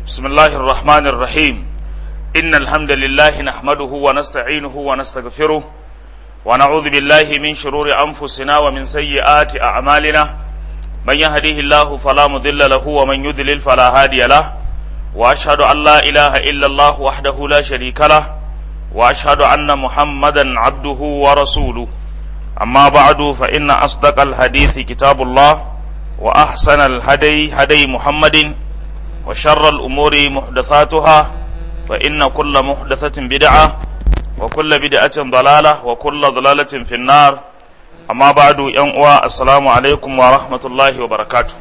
بسم الله الرحمن الرحيم إن الحمد لله نحمده ونستعينه ونستغفره ونعوذ بالله من شرور أنفسنا ومن سيئات أعمالنا من يهديه الله فلا مضل له ومن يضلل فلا هادي له وأشهد أن لا إله إلا الله وحده لا شريك له وأشهد أن محمدا عبده ورسوله أما بعد فإن أصدق الحديث كتاب الله وأحسن الهدي هدي محمد وشر الأمور محدثاتها فإن كل محدثة بدعة وكل بدعة ضلالة وكل ضلالة في النار أما بعد ينقوى السلام عليكم ورحمة الله وبركاته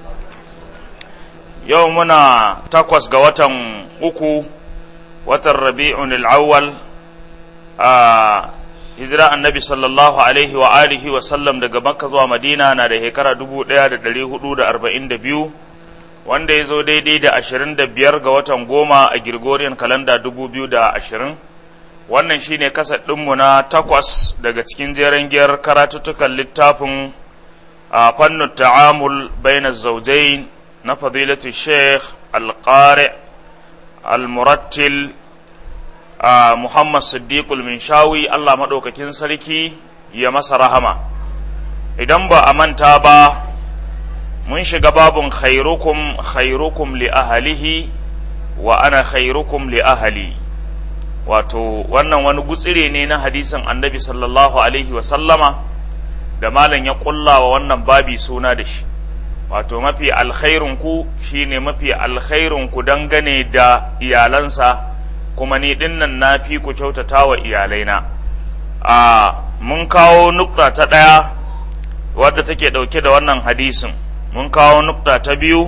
يومنا تقوس قوة أكو وتر ربيع الأول آه hijira annabi sallallahu alaihi wa alihi wa sallam daga makka zuwa madina na da shekara dubu ɗaya da ɗari hudu da arba'in da biyu wanda ya zo daidai da ashirin da biyar ga watan goma a Gregorian kalanda dubu biyu da ashirin wannan shine kasar ɗinmu na takwas daga cikin jeren giyar karatuttukan littafin a fannin ta'amul baina zaujain na fadilatu sheikh alƙari al-murattil a Muhammad Siddiqul Minshawi Allah maɗaukakin sarki ya masa rahama idan ba a manta ba mun shiga babun khairukum khairukum li ahalihi wa ana khairukum li ahali wato wannan wani gutsire ne na hadisin annabi sallallahu alaihi wa sallama da malam ya kulla wa wannan babi suna da shi wato mafi alkhairunku shine mafi alkhairunku dangane da iyalansa kuma ni dinnan na fi ku kyautata wa iyalaina a mun kawo nukta ta ɗaya wadda take ɗauke da wannan hadisin mun kawo nukta ta biyu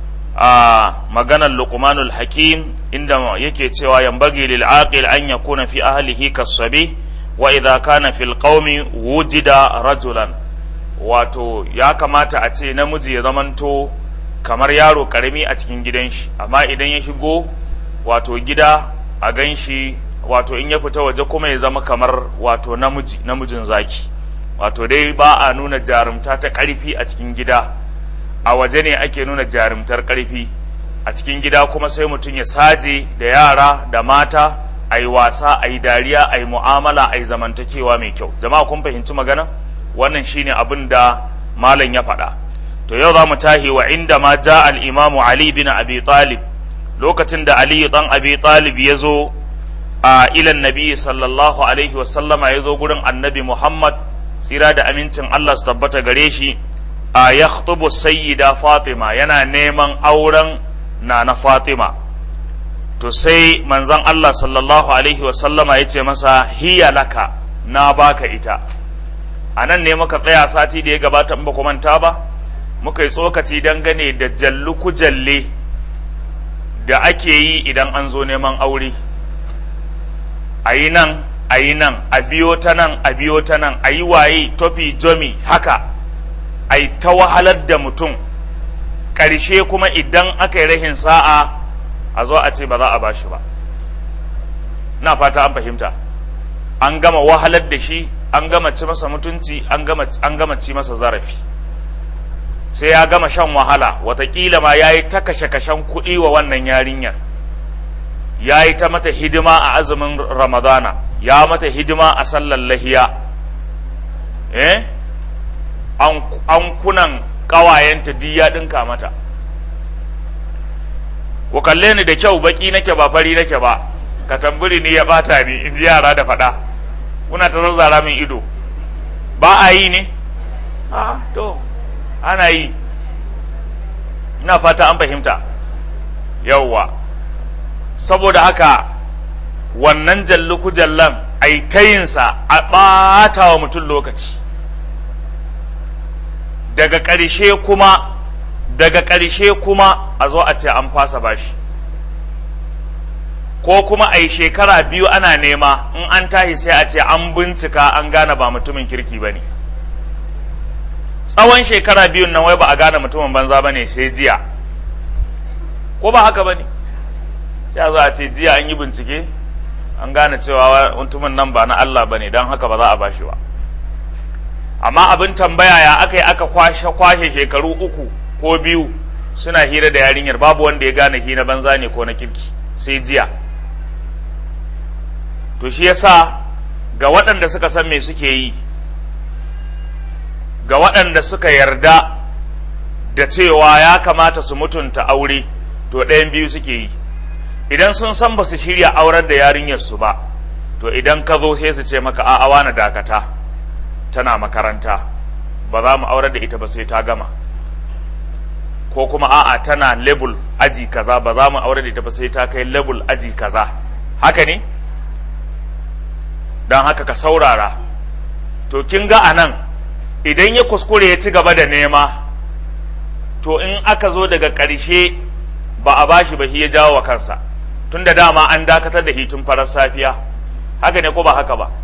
a maganar luqmanul hakim inda yake cewa yambagi lil aqil an yakuna fi ahlihi kasabi wa idha kana fil qaumi wujida rajulan wato ya kamata a ce namiji ya zamanto kamar yaro karami a cikin gidan shi amma idan ya shigo wato gida a gan shi wato in ya fita waje kuma ya zama kamar wato namiji namijin zaki wato dai ba a nuna jarumta ta ƙarfi a cikin gida a waje ne ake nuna jarumtar ƙarfi a cikin gida kuma sai mutum ya saje da yara da mata a yi wasa a yi dariya a yi mu'amala a yi zamantakewa mai kyau jama'a kun fahimci magana wannan shine abin da malam ya faɗa to yau za mu tahi wa inda ma ja al-imamu ali bin abi talib lokacin da Ali dan Abi Talib ya zo a ilan Nabi sallallahu alaihi wasallama ya zo gurin Annabi Muhammad tsira da amincin Allah su tabbata gare shi a ya sayyida Fatima yana neman auren na na Fatima to sai manzon Allah sallallahu alaihi wasallama ya ce masa hiya laka na baka ita a nan ne muka tsaya sati da ya gabata in ba ku manta ba muka yi tsokaci dangane da jallu kujalle da ake yi idan an zo neman aure a yi nan a yi nan a biyo ta nan a biyo ta nan a yi waye tofi jomi haka a yi ta wahalar da mutum ƙarshe kuma idan aka yi rahin sa'a a zo a ce ba za a ba shi ba na fata an fahimta an gama wahalar da shi an gama ci masa mutunci an gama ci masa zarafi sai ya gama shan wahala watakila ma ya yi ta kashe-kashen kuɗi wa wannan yarinyar ya yi ta mata hidima a azumin ramadana ya mata hidima a sallar lahiya eh an kunan ƙawayenta duk ya ɗinka mata ku kalle ni da kyau baki nake ba fari nake ba ka tamburi ni ya bata ni in ji yara da faɗa kuna ta zazzara min ido ba a yi ne a to ana yi ina fata an fahimta yauwa saboda haka wannan jalluku jallan a yi tayinsa a ɓata wa mutum lokaci daga ƙarshe kuma daga ƙarshe kuma a zo a ce an fasa bashi ko kuma a yi shekara biyu ana nema in an tashi sai a ce an bincika an gane ba mutumin kirki ba ne tsawon shekara biyun nan wai ba a gane mutumin banza ba ne sai jiya ko ba haka ba ne sai a zo a ce jiya an yi bincike an gane cewa mutumin nan ba na Allah ba ne don haka ba za a bashi ba amma abin tambaya ya aka yi aka kwashe kwashe shekaru uku ko biyu suna hira da yarinyar babu wanda ya gane hira banza ne ko na kirki sai jiya to shi yasa ga waɗanda suka san me suke yi ga waɗanda suka yarda da cewa ya kamata su mutunta aure to ɗayan biyu suke yi idan sun san ba su shirya aurar da yarinyarsu ba to idan ka zo sai su ce maka a'a wani dakata tana makaranta ba za mu aurar da ita ba sai ta gama ko kuma a'a tana level aji kaza ba za mu aurar da ita ba sai ta kai level aji kaza haka ne don haka ka saurara to kin ga anan idan ya kuskure ya ci gaba da nema to in aka zo daga ƙarshe ba a bashi ba shi ya jawo wa kansa tun da dama an dakatar da hitun farar safiya haka ne ko ba haka ba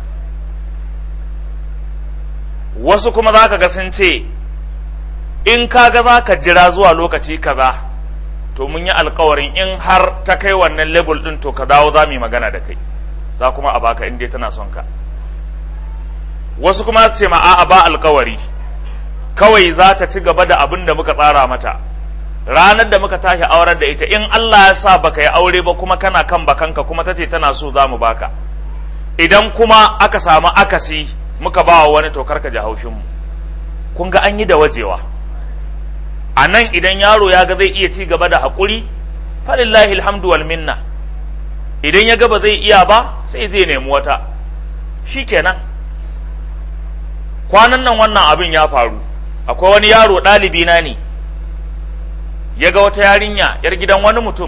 wasu kuma za ka ga sun ce in kaga za ka jira zuwa lokaci kaza to mun yi alkawarin in har ta kai wannan level din to ka dawo za mu yi magana da kai za kuma a baka in dai tana son ka wasu kuma ce ma a'a ba alkawari kawai za ta ci gaba da abin da muka tsara mata ranar da muka tashi aurar da ita in Allah ya sa baka yi aure ba kuma kana kan bakanka kuma ta ce tana so za mu baka idan kuma aka samu akasi muka ba wa wani tokar ka ji haushinmu kun ga an yi da wajewa a nan idan yaro ya ga zai iya ci gaba da haƙuri falillahi alhamdu wal minna idan ya ga ba zai iya ba sai zai nemi wata shikenan kwanan nan wannan abin ya faru akwai wani yaro ɗalibi na ne ya ga wata yarinya yar gidan wani mutum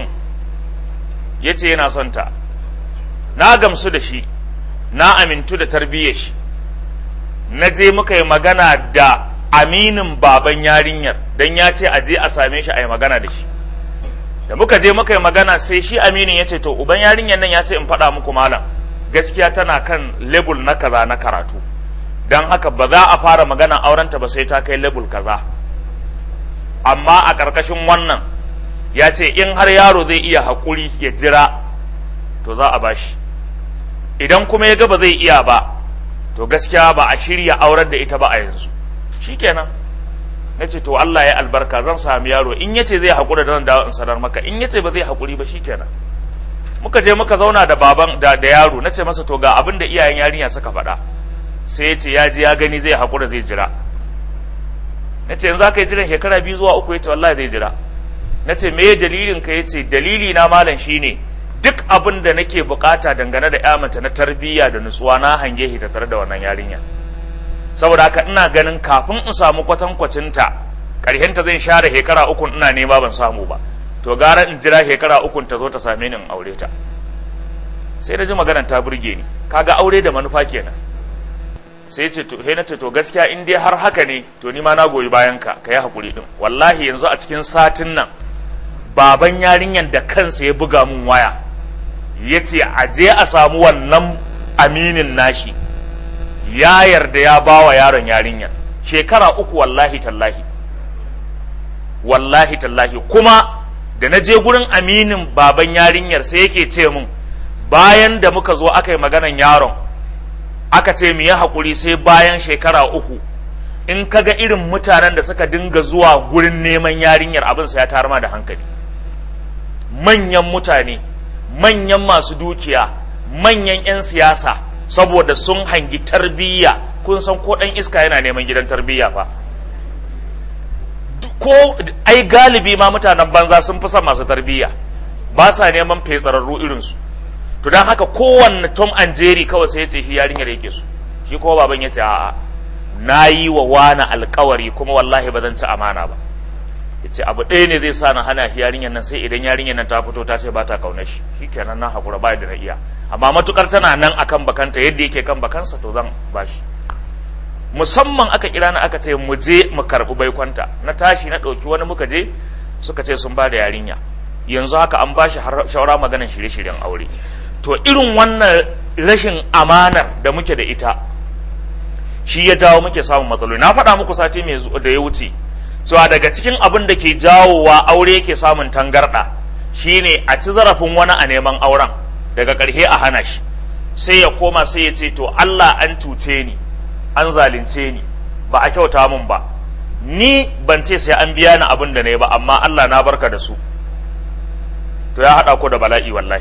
ya ce yana son ta na gamsu da shi na amintu da tarbiyyar shi na je muka yi magana da aminin baban yarinyar don ya ce a je a same shi a yi magana da shi da muka je muka yi magana sai shi aminin ya ce to uban yarinyar nan ya ce in faɗa muku malam gaskiya tana kan lebul na kaza na karatu don haka ba za a fara magana aurenta ba sai ta kai lebul kaza amma a ƙarƙashin wannan ya ce in har yaro zai iya haƙuri ya jira to za a bashi idan kuma ya ga ba zai iya ba to gaskiya ba a shirya aurar da ita ba a yanzu shikenan na ce to Allah ya albarka zan sami yaro in yace zai haƙura da zan dawo in sanar maka in yace ba zai haƙuri ba shikenan muka je muka zauna da baban da, da yaro na ce masa to ga abin da iyayen yarinya suka faɗa sai ya ce ya ji ya gani zai haƙura zai jira na ce yanzu aka yi jiran shekara biyu zuwa uku ya ce wallahi zai jira na ce me dalilin ka ya ce dalili na malam shine duk abin da nake bukata dangane da ya mace na tarbiyya da nutsuwa na hange shi tare da wannan yarinya saboda haka ina ganin kafin in samu kwatankwacinta ta zan share shekara uku ina nema ban samu ba to gara in jira shekara uku ta zo ta same ni in aure ta sai na ji maganar ta burge ni kaga aure da manufa kenan sai ce to sai na ce to gaskiya in dai har haka ne to ni ma na goyi bayan ka ka yi hakuri din wallahi yanzu a cikin satin nan baban yarinyan da kansa ya buga mun waya ya ce a je a samu wannan aminin nashi ya yarda ya ba wa yaron yarinyar shekara uku wallahi tallahi wallahi tallahi kuma da na je gurin aminin baban yarinyar sai yake ce mun bayan da muka zo aka yi maganan yaron aka ce mu yi haƙuri sai bayan shekara uku in ka ga irin mutanen da suka dinga zuwa gurin neman yarinyar abinsa ya tarma da hankali manyan mutane manyan masu dukiya manyan 'yan siyasa saboda sun hangi tarbiyya kun san ko ɗan iska yana neman gidan tarbiyya fa ko ai galibi ma mutanen banza sun fi son masu tarbiyya ba sa neman fetsararru irinsu to don haka kowanne tom and jerry kawai sai ya ce shi yarinyar yake so shi kuma baban ya ce a'a na yi wa wani alkawari kuma wallahi ba zan ci amana ba ya ce abu ɗaya ne zai sa na hana shi yarinyar nan sai idan yarinyar nan ta fito ta ce ba ta kaunar shi shi kenan na haƙura ba da na iya amma matukar tana nan akan bakanta yadda yake kan bakansa to zan ba shi musamman aka kira na aka ce mu je mu karɓi baikonta na tashi na ɗauki wani muka je suka ce sun ba da yarinya yanzu haka an ba shi shawara maganar shirye-shiryen aure to irin wannan rashin amanar da muke da ita shi ya jawo muke samun matsaloli na faɗa muku sati mai da ya wuce cewa daga cikin abin da ke jawowa aure yake samun tangarɗa shine a ci zarafin wani a neman auren daga ƙarshe a hana shi sai ya koma sai ya ce to Allah an cuce ni an zalunce ni ba a kyauta min ba ni ban ce sai an biya ni abin da na yi ba amma Allah na barka da su to ya haɗa ku da bala'i wallahi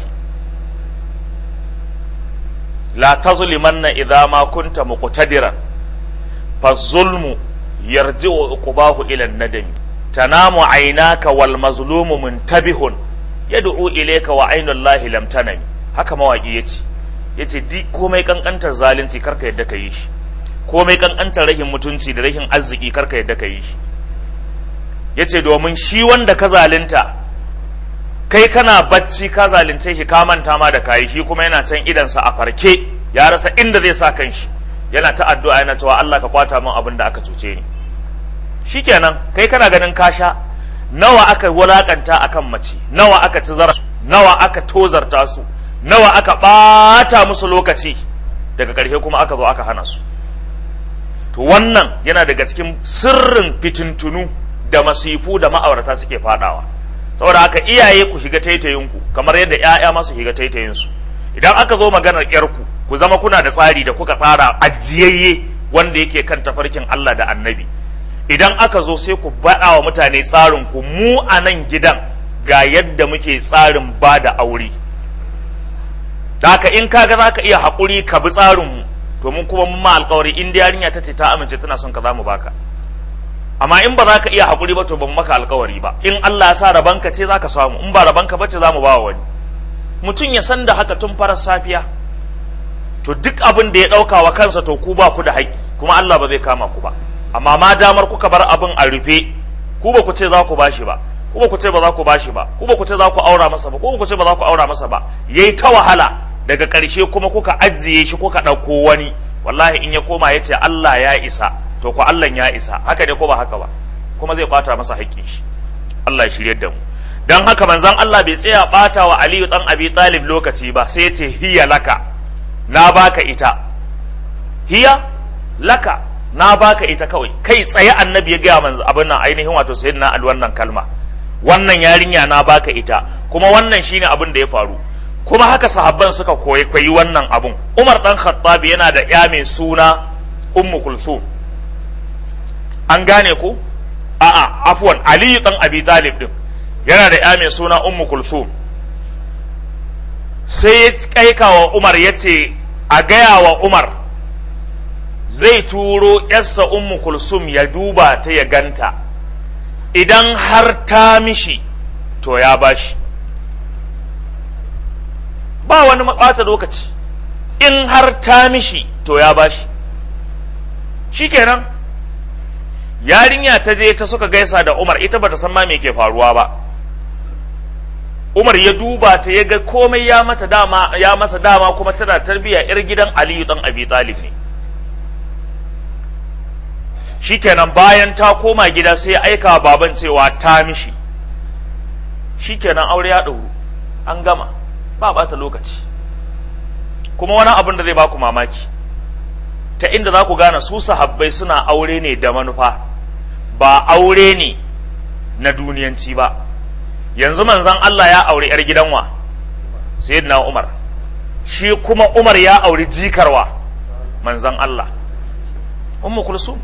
la tazlimanna idza ma kunta muqtadiran fa zulmu yarji'u uqbahu ila an-nadami tanamu aynaka wal mazlumu muntabihun yad'u ilayka wa aynullahi lam tanami haka mawaki yace yace di komai kankantar zalunci karka yadda ka yi shi komai kankantar rahin mutunci da rahin arziki karka yadda ka yi shi yace domin shi wanda ka zalunta kai kana bacci ka zalunce shi ka manta ma da kayi shi kuma yana can idansa a farke ya rasa inda zai sa kanshi yana ta addu'a yana cewa Allah ka kwata min abin da aka cuce ni shikenan kai kana ganin kasha nawa aka wulakanta akan mace nawa aka ci zara nawa aka tozarta su nawa aka bata musu lokaci daga ƙarshe kuma aka zo aka hana su to wannan yana daga cikin sirrin fitintunu da masifu da ma'aurata suke fadawa saboda haka iyaye ku shiga taitayinku kamar yadda ƴaƴa masu shiga taitayinsu idan aka zo maganar ƴarku ku zama kuna da tsari da kuka tsara ajiyayye wanda yake kan tafarkin Allah da annabi idan aka zo sai ku baɗa wa mutane tsarin ku mu a nan gidan ga yadda muke tsarin ba da aure da haka in kaga za ka iya haƙuri ka bi tsarin mu to mun kuma mun ma alƙawari in da yarinya ta ce ta amince tana son ka za mu baka amma in ba za ka iya haƙuri ba to ban maka alƙawari ba in Allah ya sa rabanka ce za ka samu in ba rabanka ba ce za mu ba wa wani mutum ya san da haka tun farar safiya to duk abin da ya ɗauka wa kansa to ku ba ku da haƙƙi kuma Allah ba zai kama ku ba amma ma damar kuka bar abin a rufe ku ba ku ce za ku bashi ba ku ba ku ce ba za ku bashi ba ku ba ku ce za ku aura masa ba ku ba ku ce ba za ku aura masa ba yayi ta wahala daga ƙarshe kuma kuka ajiye shi kuka ɗauko wani wallahi in ya koma ya ce Allah ya isa to ko Allah ya isa haka ne ko ba haka ba kuma zai kwata masa haƙƙin shi Allah ya shiryar da mu dan haka manzon Allah bai tsaya bata wa Aliyu dan Abi Talib lokaci ba sai ya ce hiya laka na baka ita hiya laka na baka ita kawai kai tsaye annabi ya gaya manzo abin nan ainihin wato sayyidina al wannan kalma wannan yarinya na baka ita kuma wannan shine abin da ya faru kuma haka sahabban suka koyi koyi wannan abun Umar dan Khattab yana da ya mai suna Ummu Kulthum an gane ku a'a afwan Ali dan Abi Talib din yana da ya mai suna Ummu Kulthum sai ya kaika wa Umar yace a gaya wa Umar zai turo yarsa ummu kulsum ya duba ta ya ganta idan har ta mishi to ya bashi ba wani ɓata lokaci in har ta mishi to ya bashi shikenan yarinya ta je ta suka gaisa da umar ita bata san ma me ke faruwa ba umar ya duba ta ya ga komai ya mata dama ya masa dama kuma tana tarbiya yar gidan aliyu dan abi talib ne shikenan bayan ta koma gida sai ya aika baban cewa ta mishi shikenan aure ya ɗauru an gama ba bata lokaci kuma wani abin da zai baku mamaki ta inda za ku gane su sahabbai suna aure ne da manufa ba aure ne na duniyanci ba yanzu manzan Allah ya auri 'yar gidanwa sayyidina Umar shi kuma Umar ya auri jikarwa manzan Allah ummu kulsum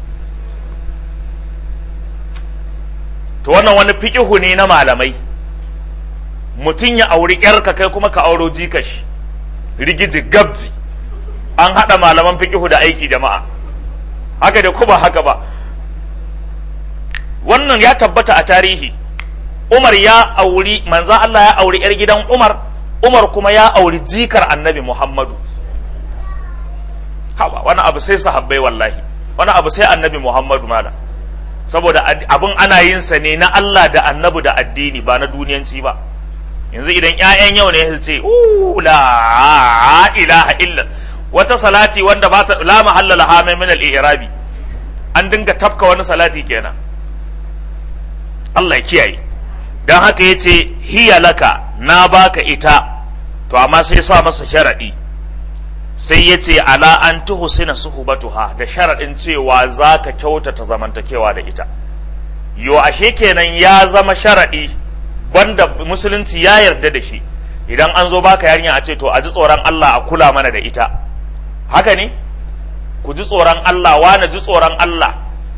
to wannan wani fikihu ne na malamai mutum ya auri yarka kai kuma ka auro jikashi rigiji gabji an haɗa malaman fikihu da aiki jama'a haka da kuma haka ba wannan ya tabbata a tarihi umar ya auri manzan Allah ya auri yar gidan umar umar kuma ya auri jikar annabi muhammadu haba wani abu sai sahabbai wallahi wani abu sai annabi muhammadu malam saboda abin ana yin sa ne na Allah da annabi da addini ba na duniyanci ba yanzu idan ƴaƴan yau ne su ce la ilaha illa wata salati wanda ba ta la mahalla laha min al-i'rabi an dinga tafka wani salati kenan Allah ya kiyaye dan haka yace hiya laka na baka ita to amma sai sa masa sharadi sai ya ce ala an tuhsina suhbatuha da sharaɗin cewa za ka kyautata zamantakewa da ita yo ashe kenan ya zama sharaɗi banda musulunci ya yarda da shi idan an zo baka yarinya a ce to a ji tsoron Allah a kula mana da ita haka ne ku ji tsoron Allah wani ji tsoron Allah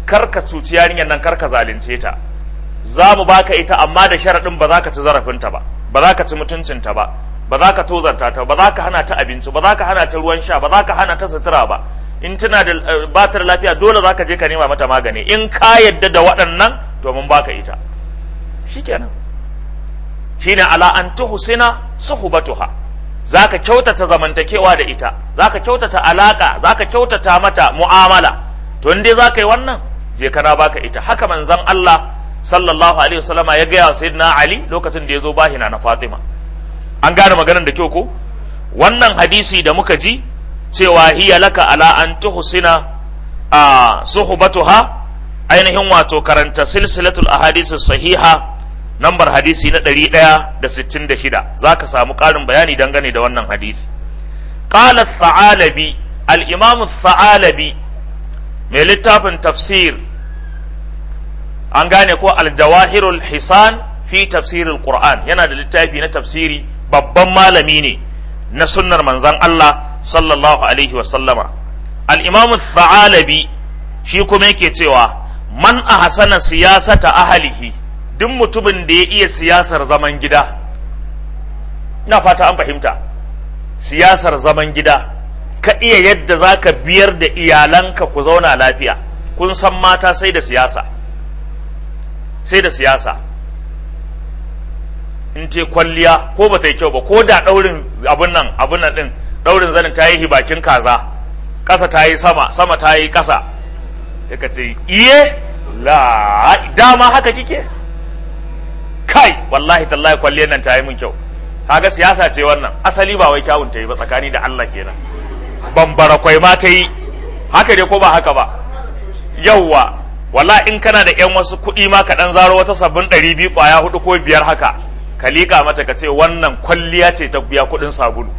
kar ka cuci yarinyar nan kar ka zalunce ta za mu baka ita amma da sharaɗin ba za ka ci zarafinta ba ba za ka ci mutuncinta ba ba za ka tozarta ta ba za ka hana ta abinci ba za ka hana ta ruwan sha ba za ka hana ta sutura ba in tana da ba ta da lafiya dole za ka je ka nema mata magani in ka yadda da waɗannan to mun baka ita shikenan shine ala an tuhsina suhbatuha zaka kyautata zamantakewa da ita zaka kyautata alaka zaka kyautata mata mu'amala to in dai zaka yi wannan je kana baka ita haka manzon Allah sallallahu alaihi wasallama ya gaya wa sayyidina Ali lokacin da ya zo bahina na Fatima an gane maganar da kyau ko wannan hadisi da muka ji cewa hiya laka ala an tuhsina a suhbatuha ainihin wato karanta silsilatul ahadith sahiha nambar hadisi na 166 zaka samu ƙarin bayani dangane da wannan hadisi qala thalabi al-imam thalabi mai littafin tafsir an gane ko al-jawahirul hisan fi tafsirul qur'an yana da littafi na tafsiri babban malami ne na sunnar manzon Allah sallallahu alaihi wa sallama al-imam thalabi shi kuma yake cewa man ahsana siyasata ahlihi duk mutumin da ya iya siyasar zaman gida ina fata an fahimta siyasar zaman gida ka iya yadda za ka biyar da iyalanka ku zauna lafiya kun san mata sai da siyasa sai da siyasa in ce kwalliya ko ba ta yi kyau ba ko da ɗaurin abun nan abun nan ɗin ɗaurin zanin ta yi bakin kaza ƙasa ta yi sama sama ta yi ƙasa ya ka ce iye la dama haka kike kai wallahi tallahi kwalliyar nan ta yi min kyau kaga siyasa ce wannan asali ba wai kyawun ta yi ba tsakani da Allah kenan bambara kwai ma ta yi haka dai ko ba haka ba yawwa wala in kana da yan wasu kuɗi ma ka ɗan zaro wata sabbin ɗari biyu ƙwaya hudu ko biyar haka ka liƙa mata ka ce wannan kwalliya ce ta biya kuɗin sabulu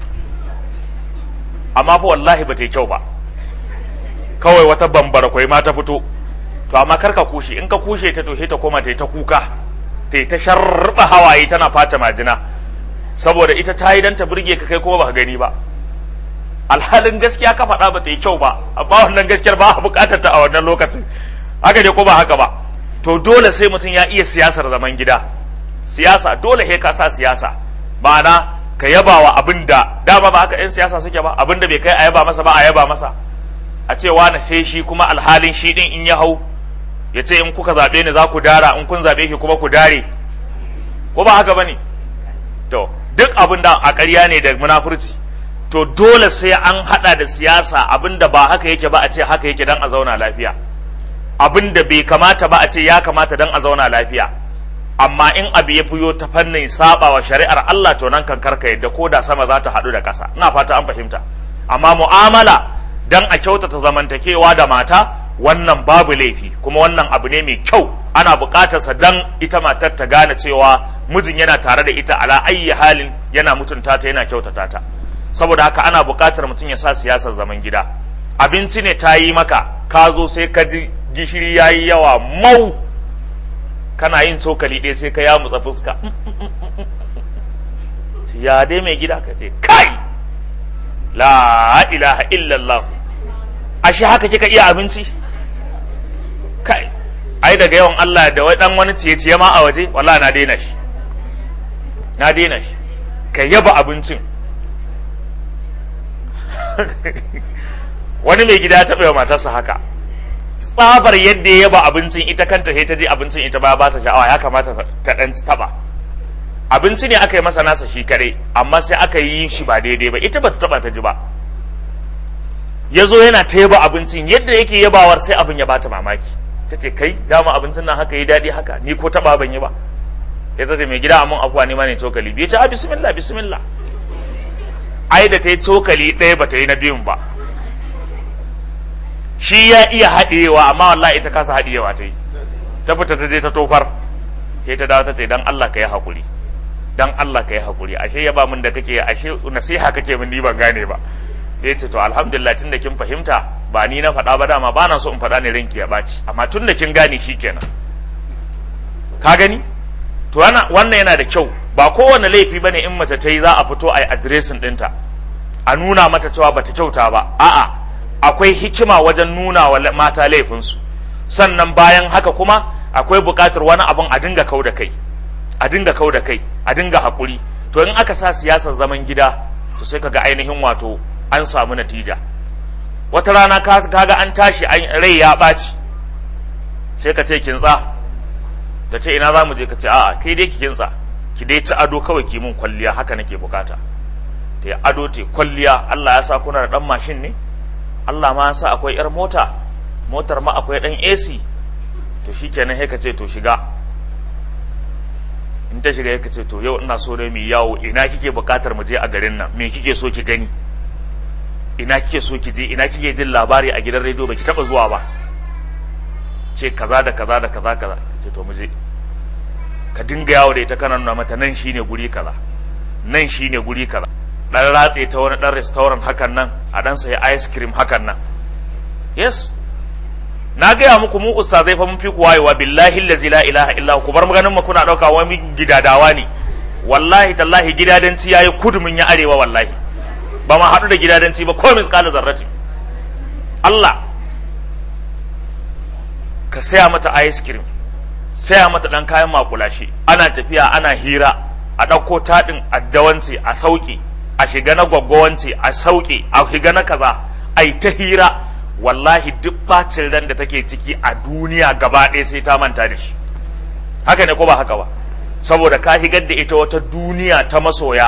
amma fa wallahi ba ta yi kyau ba kawai wata bambara kwai ma ta fito to amma kar ka kushe in ka kushe ta to ta koma ta yi ta kuka ta yi ta sharba hawaye tana fata majina saboda ita ta yi don ta burge ka kai kuma ba ka gani ba alhalin gaskiya ka faɗa ba ta yi kyau ba amma wannan gaskiyar ba a buƙatar ta a wannan lokacin haka ne ko ba haka ba to dole sai mutum ya iya siyasar zaman gida siyasa dole he ka sa siyasa ma'ana ka yaba wa abin da dama ba haka 'yan siyasa suke ba abin da bai kai a yaba masa ba a yaba masa a ce wani sai shi kuma alhalin shi din in ya hau ya ce in kuka zaɓe ni za ku dara in kun zaɓe shi kuma ku dare ko ba haka ba ne to duk abin da a ƙarya ne da munafurci to dole sai an haɗa da siyasa abin da ba haka yake ba a ce haka yake don a zauna lafiya abin da bai kamata ba a ce ya kamata don a zauna lafiya amma in abu ya fiyo ta fannin saba wa shari'ar Allah to nan kan karka yadda ko da sama za ta haɗu da ƙasa ina fata an fahimta amma mu'amala dan a kyautata zamantakewa da mata wannan babu laifi kuma wannan abu ne mai kyau ana buƙatarsa dan ita matar ta gane cewa mijin yana tare da ita ala ayyi halin yana mutunta ta yana kyautata ta saboda haka ana buƙatar mutum ya sa siyasar zaman gida abinci ne ta yi maka ka zo sai ka ji gishiri ya yi yawa mau kana yin cokali ɗaya sai ka yamutsa fuska ya dai mai gida ka ce kai la ilaha illallah ashe haka kika iya abinci kai ai daga yawan Allah da wai dan wani ciye-ciye ma a waje wallahi na daina shi na daina shi ka yaba abincin wani mai gida ya taɓa wa matarsa haka tsabar yadda ya yaba abincin ita kanta sai ta je abincin ita ba ba ta sha'awa ya kamata ta dan taba abinci ne aka yi masa nasa shi kare amma sai aka yi shi ba daidai ba ita ba ta taba ta ji ba ya zo yana ta yaba abincin yadda yake yabawar sai abin ya bata mamaki ta ce kai dama abincin nan haka yi daɗi haka ni ko taba ban yi ba ya ta ce mai gida amin afuwa ne ma ne cokali biyu ce a bismillah bismillah ai da ta yi cokali ɗaya ba ta yi na biyun ba shi ya iya haɗewa amma wallahi ita kasa haɗewa ta yi ta fita ta je ta tofar sai ta dawo ta ce dan Allah ka yi haƙuri dan Allah ka yi haƙuri ashe ya ba min da kake ashe nasiha kake min ni ban gane ba ya ce to alhamdulillah tun da kin fahimta ba ni na faɗa ba dama ba na so in faɗa ne ranki ya ɓaci amma tun da kin gane shi kenan ka gani to wannan yana da kyau ba kowane laifi bane in mace ta yi za a fito a yi adiresin ɗinta a nuna mata cewa bata kyauta ba a'a akwai hikima wajen nuna wa mata laifinsu sannan bayan haka kuma akwai buƙatar wani abun a dinga kau da kai a dinga kau da kai a dinga haƙuri to in aka sa siyasar zaman gida to sai kaga ainihin wato an samu natija wata rana kaga an tashi rai ya ɓaci sai ka ce kintsa ta ce ina za mu je ka ce a'a kai dai ki kintsa ki dai ci ado kawai ki mun kwalliya haka nake bukata ta yi ado ta kwalliya Allah ya sa kuna da dan mashin ne Allah ma ya sa akwai yar mota motar ma akwai dan AC to shikenan sai ka ce to shiga in ta shiga ka ce to yau ina so ne mu yawo ina kike bukatar mu je a garin nan me kike so ki gani ina kike so ki je ina kike jin labari a gidan rediyo baki taba zuwa ba ce kaza da kaza da kaza kaza ce to mu je ka dinga yawo da ita kana nuna mata nan shine guri kaza nan shine guri kaza dan ratse ta wani dan restaurant hakan nan a dan sayi ice cream hakan nan yes na gaya muku mu ustazai fa mun fi ku wayewa billahi allazi la ilaha illa ku bar maganin mu kuna dauka wani gidadawa ne wallahi tallahi gidadanci yayi kudu mun ya arewa wallahi ba ma haɗu da gidadanci ba ko misqala zarrati Allah ka saya mata ice cream saya mata ɗan kayan makulashe ana tafiya ana hira a ɗauko taɗin addawance a sauƙi a shiga na gwaggwawance a sauƙi a shiga na kaza a yi ta hira wallahi duk bacin ran da take ciki a duniya gaba ɗaya sai ta manta da shi haka ne ko ba haka ba saboda ka higar da ita wata duniya ta masoya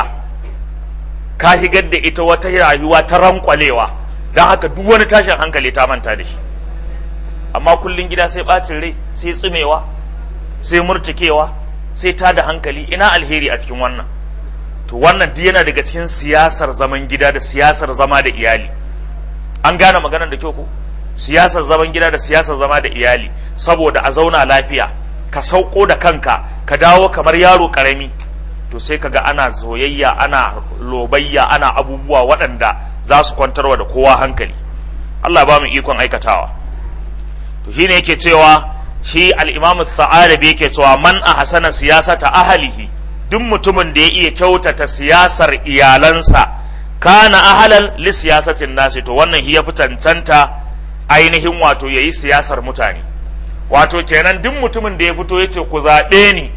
ka higar da ita wata rayuwa ta rankwalewa don haka duk wani tashin hankali ta manta da shi amma kullun gida sai bacin rai sai tsumewa sai murtikewa sai ta da hankali ina alheri a cikin wannan to wannan duk yana daga cikin siyasar zaman gida da siyasar zama da iyali an gane maganar da kyau ko siyasar zaman gida da siyasar zama da iyali saboda a zauna lafiya ka sauko da kanka ka dawo kamar yaro karami to sai kaga ana soyayya ana lobayya ana abubuwa waɗanda za su kwantarwa da kowa hankali Allah ba mu ikon aikatawa to shine yake cewa shi al-Imam Tha'alabi yake cewa man ahsana siyasata ahlihi duk mutumin da ya iya kyautata siyasar iyalansa kana ahalan li siyasatin nasi to wannan shi ya fi cancanta ainihin wato yayi siyasar mutane wato kenan duk mutumin da ya fito yace ku zaɓe ni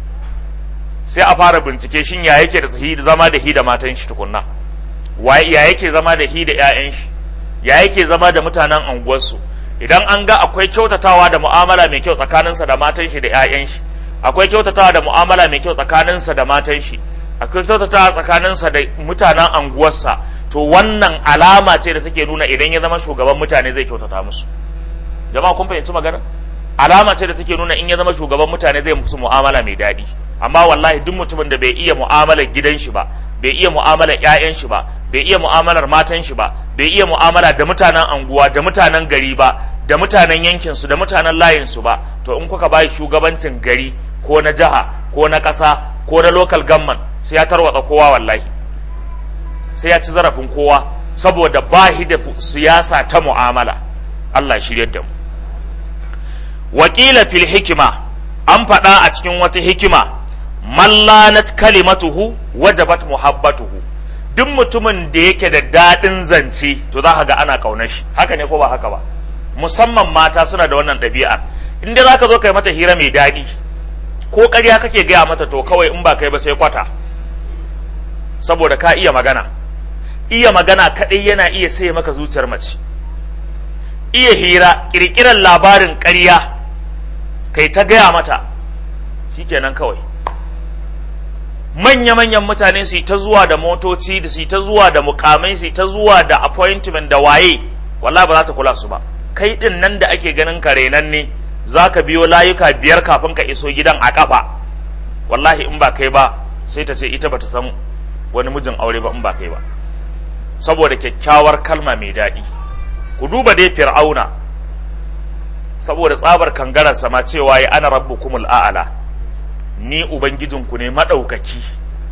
sai a fara bincike shin ya yake da zama da hi da matan shi tukunna ya yake zama da hi da 'ya'yan shi ya yake zama da mutanen anguwarsu idan an ga akwai kyautatawa da mu'amala mai kyau tsakaninsa da matan shi da 'ya'yan shi akwai kyautatawa da mu'amala mai kyau tsakaninsa da matan shi akwai kyautatawa tsakaninsa da mutanen anguwarsa to wannan alama ce da take nuna idan ya zama shugaban mutane zai kyautata musu jama'a kun fahimci magana alama ce da take nuna in ya zama shugaban mutane zai musu mu'amala mai daɗi amma wallahi duk mutumin da bai iya mu'amalar gidan shi ba bai iya mu'amalar ƴaƴan shi ba bai iya mu'amalar matan shi ba bai iya mu'amala da mutanen anguwa da mutanen gari ba da mutanen yankin su da mutanen layin su ba to in kuka bai shugabancin gari ko na jiha ko na ƙasa ko na local government sai ya tarwatsa kowa wallahi sai ya ci zarafin kowa saboda bahi da siyasa ta mu'amala Allah ya shiryar da mu wakila fil hikima an faɗa a cikin wata hikima mallanat kalimatuhu wajabat muhabbatuhu duk mutumin da yake da daɗin zance to za ka ga ana ƙaunar shi haka ne ko ba haka ba musamman mata suna da wannan ɗabi'a in dai za ka zo kai mata hira mai daɗi ko ƙarya kake gaya mata to kawai in ba kai ba sai kwata saboda ka iya magana iya magana kaɗai yana iya sai maka zuciyar mace iya hira ƙirƙirar labarin ƙarya kai ta gaya mata shikenan kawai manya-manyan mutane su yi ta zuwa da motoci da su yi ta zuwa da mukamai su yi ta zuwa da appointment da waye wallahi ba za ta kula su ba kai din nan da ake ganin ka renan ne za ka biyo layuka biyar kafin ka iso gidan a kafa wallahi in ba kai ba sai ta ce ita ba ta san wani mijin aure ba in ba kai ba saboda kyakkyawar kalma mai daɗi ku duba dai fir'auna saboda tsabar kangarar sama cewa ya ana rabbukumul a'ala ni ubangijinku ne maɗaukaki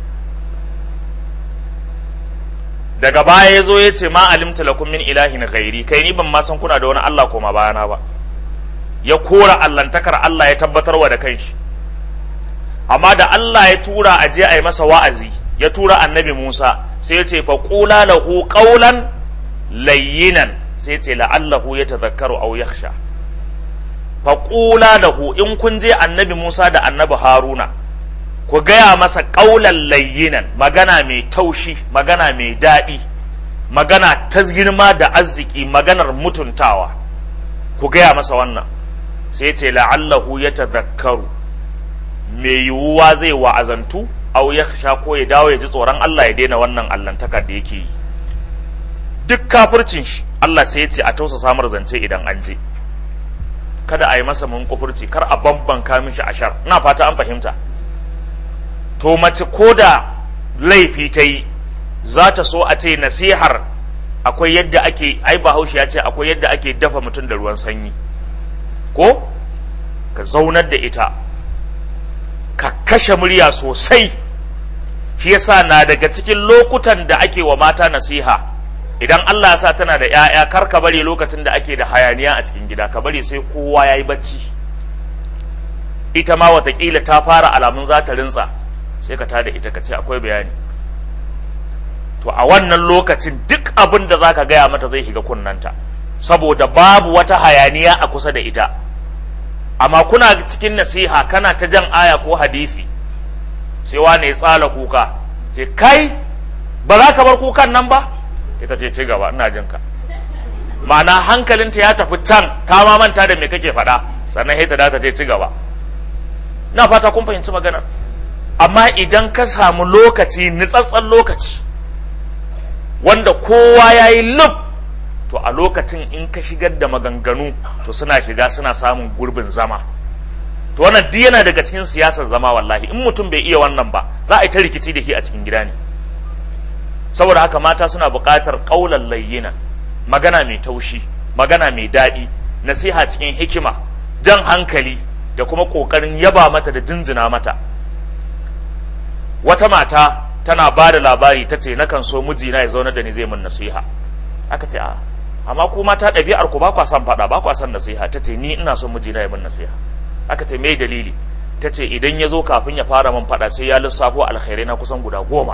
daga baya ya zo ya ce ma alimta lakum min ilahin ghairi kai ni ban ma san kuna da wani Allah koma bayana ba ya kora allantakar Allah ya tabbatarwa da kanshi amma da Allah ya tura a je a yi masa wa'azi ya tura annabi Musa sai ya ce fa qula lahu qawlan layyinan sai ya ce la'allahu yatadhakkaru aw yakhsha faƙula da ku in kun je annabi Musa da annabi Haruna ku gaya masa ƙaular layyinan magana mai taushi magana mai daɗi magana ta girma da arziki maganar mutuntawa ku gaya masa wannan sai ce la'allahu ya tazakkaru mai yiwuwa zai wa'azantu au ya sha ko ya dawo ya ji tsoron Allah ya daina wannan allantakar da yake yi duk kafircin shi Allah sai ya ce a tausa samar zance idan an je kada a yi masa mun kufurci kar a bambanka mishi ashar ina fata an fahimta to mace ko da laifi ta yi za ta so a ce nasihar akwai yadda ake ai bahaushe ya ce akwai yadda ake dafa mutum da ruwan sanyi ko ka zaunar da ita ka kashe murya sosai shi yasa na daga cikin lokutan da ake wa mata nasiha idan Allah ya sa tana da 'ya'ya kar ka bari lokacin da ake da hayaniya a cikin gida ka bari sai kowa ya yi bacci ita ma watakila ta fara alamun za ta rinsa sai ka tada ita ka ce akwai bayani to a wannan lokacin duk abin da za ka gaya mata zai shiga kunnanta saboda babu wata hayaniya a kusa da ita amma kuna cikin nasiha kana ta jan aya ko hadisi sai wane ya tsala kuka ce kai ba za ka bar kukan nan ba ita ce ci gaba ina jin ka ma'ana hankalinta ya tafi can ta ma manta da me kake faɗa sannan sai ta ta ce ci gaba na fata kun fahimci maganar amma idan ka samu lokaci nitsatsen lokaci wanda kowa ya yi lub to a lokacin in ka shigar da maganganu to suna shiga suna samun gurbin zama to wannan duk yana daga cikin siyasar zama wallahi in mutum bai iya wannan ba za a yi ta rikici da shi a cikin gida ne saboda haka mata suna buƙatar ƙaular layyina magana mai taushi magana mai daɗi nasiha cikin hikima jan hankali da kuma ƙoƙarin yaba mata da jinjina mata wata mata tana ba da labari ta ce nakan so mijina ya zaunar da ni zai min nasiha aka ce a amma ku mata ɗabi'ar ku ba kwa son faɗa ba kwa son nasiha ta ce ni ina son mijina ya min nasiha aka ce me dalili ta ce idan ya zo kafin ya fara min faɗa sai ya lissafo alkhairai na kusan guda goma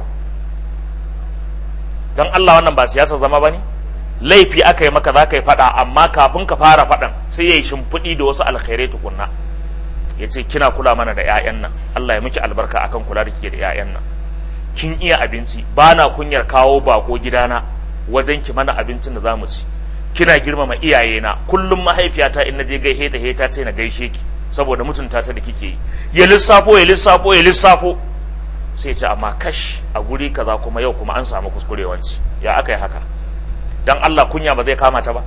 don Allah wannan ba siyasa zama ba ne laifi aka yi maka za ka yi faɗa amma kafin ka fara faɗan sai ya yi shimfiɗi da wasu alkhairai tukunna ya ce kina kula mana da 'ya'yan nan Allah ya miki albarka akan kula da ke da 'ya'yan nan kin iya abinci ba na kunyar kawo bako gidana wajen ki mana abincin da zamu ci kina girmama iyayena kullum mahaifiyata in naje gaishe ta heta ce na gaishe ki saboda mutunta ta da kike yi ya lissafo ya lissafo ya lissafo sai ce amma kash a guri kaza kuma yau kuma an samu kuskurewanci ya aka yi haka dan Allah kunya ba zai kama ta ba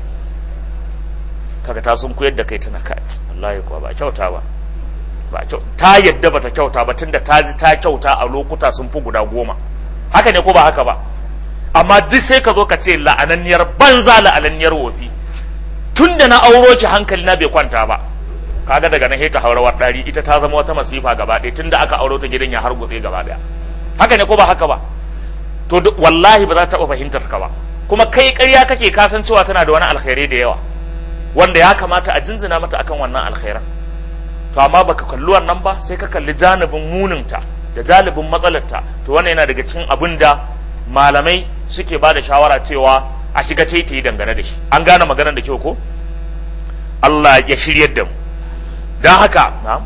kaga ta sun koyar da kai tana kai wallahi kuwa ba kyauta ba ba kyau ta yadda bata kyauta ba tunda ta ji ta kyauta a lokuta sun fi guda goma haka ne ko ba haka ba amma duk sai ka zo ka ce la'ananniyar banza la'ananniyar wofi tunda na auro ki hankali na bai kwanta ba kaga daga nan ta haurawar dari ita ta zama wata masifa gaba ɗaya tunda aka auro ta gidan ya hargutse gaba ɗaya haka ne ko ba haka ba to wallahi ba za ta taɓa fahimtar ka ba kuma kai ƙarya kake kasancewa tana da wani alkhairi da yawa wanda ya kamata a jinjina mata akan wannan alkhairan to amma baka kalli wannan ba sai ka kalli janibin muninta da janibin matsalarta to wannan yana daga cikin abin da malamai suke ba da shawara cewa a shiga ta yi dangane da shi an gane maganar da kyau ko Allah ya shiryar da mu don haka na'am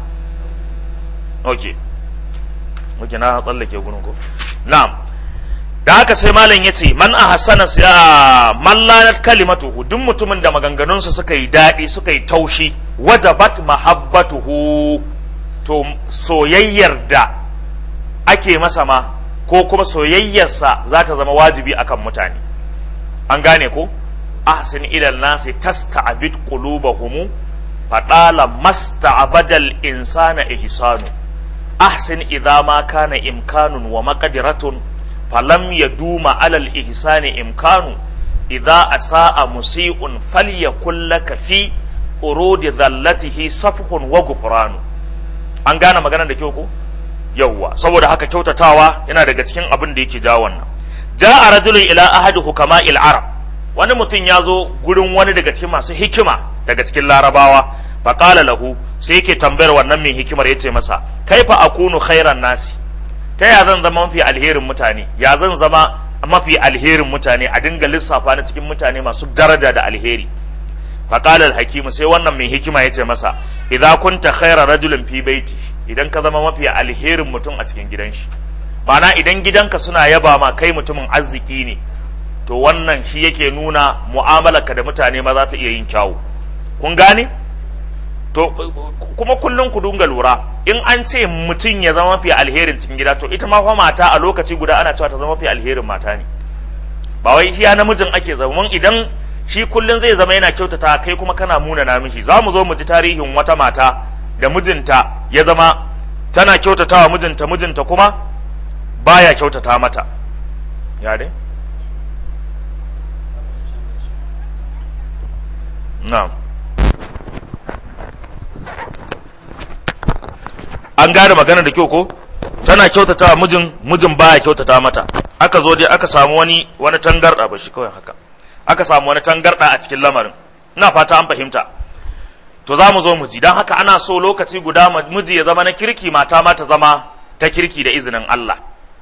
ok ok na tsallake gurin ko na'am da haka sai malam ya ce man a hasana man lanat kalimatuhu duk mutumin da maganganunsa suka yi daɗi suka yi taushi wajabat mahabbatuhu to soyayyar da ake masa ma ko kuma soyayyarsa za ta zama wajibi akan mutane an gane ko ahsin ilal nasi tasta'bid qulubahum fadala masta'badal insana ihsanu ahsin idza ma kana imkanun wa maqdiratun falam yaduma alal ihsani imkanu idza asaa musii'un falyakul laka fi urudi dhallatihi safhun wa ghufranu an gane maganar da kyau ko yawwa saboda haka kyautatawa yana daga cikin abin da yake jawo wannan ja'a rajulun ila ahadi hukama'il arab wani mutum ya zo gurin wani daga cikin masu hikima daga cikin larabawa faƙala lahu sai yake tambayar wannan mai hikimar ya ce masa kaifa akunu khairan nasi ta ya zan zama mafi alherin mutane ya zan zama mafi alherin mutane a dinga lissafa na cikin mutane masu daraja da alheri faqala al-hakim sai wannan mai hikima yace masa idza kunta khayra rajulin fi baiti idan ka zama mafi alherin mutum a cikin gidan shi ma'ana idan gidanka suna yaba ma kai mutumin arziki ne to wannan shi yake nuna mu'amalarka da mutane ma za ta iya yin kyawu kun gane to kuma kullum ku dunga lura in an ce mutum ya zama mafi alherin cikin gida to ita ma fa mata a lokaci guda ana cewa ta zama mafi alherin mata ne ba wai iya namijin ake zama idan shi kullum zai zama yana kyautata kai kuma kana muna namishi za mu zo mu ji tarihin wata mata da mijinta ya zama tana kyautatawa mijinta mijinta kuma baya kyautata mata ya dai na'am an gane magana da kyau ko tana kyautata mijin mijin baya kyautata mata aka zo dai aka samu wani wani tangarda ba shi kawai haka aka samu wani tangarda a cikin lamarin ina fata an fahimta to za mu zo mu ji don haka ana so lokaci guda miji ya zama na kirki mata ma ta zama ta kirki da izinin Allah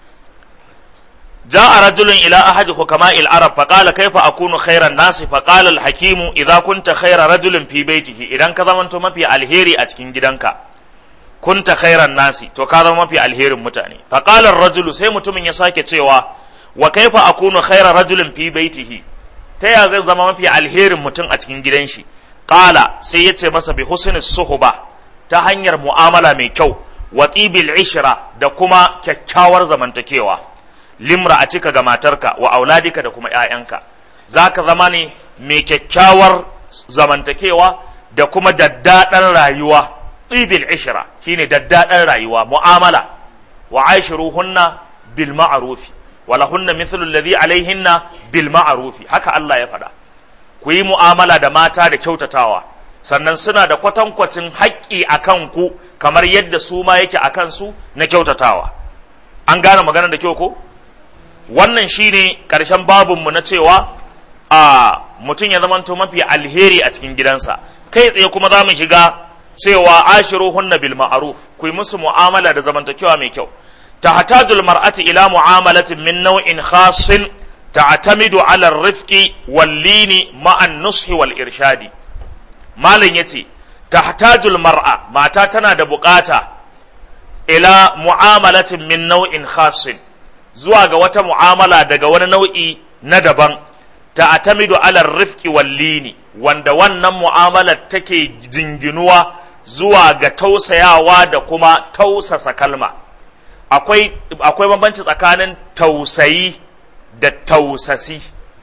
جاء رجل إلى أحد حكماء العرب فقال كيف أكون خير الناس فقال الحكيم إذا كنت خير رجل في بيته إذا كذا من في الهيري أتكين جدنك كنت خير الناس تو كذا ما في الهير متاني فقال الرجل سي متمن يساكي تشيوا وكيف أكون خير رجل في بيته تيا زي زما ما في الهير متن أتكين جدنشي قال سي يتي مسا بحسن الصحبة تهنير معاملة مي كو وطيب العشرة da kuma kyakkyawar zamantakewa limra a cika ga matarka wa auladika da kuma ‘ya'yanka za ka zama ne mai kyakkyawar zamantakewa da kuma daddaɗar rayuwa ɗibil ishira shine daddaɗar rayuwa mu'amala wa aishiru hunna bil ma'arufi wala hunna mithlu alladhi alaihinna bil ma'arufi haka Allah ya faɗa ku yi mu'amala da mata da kyautatawa sannan suna da kwatankwacin haƙƙi a ku kamar yadda su ma yake a kansu na kyautatawa an gane maganar da kyau ko wannan shine ƙarshen babinmu na cewa a mutum ya zamanto mafi alheri a cikin gidansa kai tsaye kuma za mu shiga cewa ashiruhunna bil ma'ruf ku yi musu mu'amala da zamantakewa mai kyau tahtajul mar'ati ila mu'amalatin min naw'in khasin ta'tamidu ala ar-rifqi wal lini ma'a an-nushi wal irshadi malam yace tahtajul mar'a mata tana da bukata ila mu'amalatin min naw'in khasin zuwa ga wata mu'amala daga wani nau'i na daban ta atamidu ala rifqi wallini wanda wannan mu'amalar take jinginuwa zuwa ga tausayawa da kuma tausasa kalma akwai akwai bambanci tsakanin tausayi da tausasi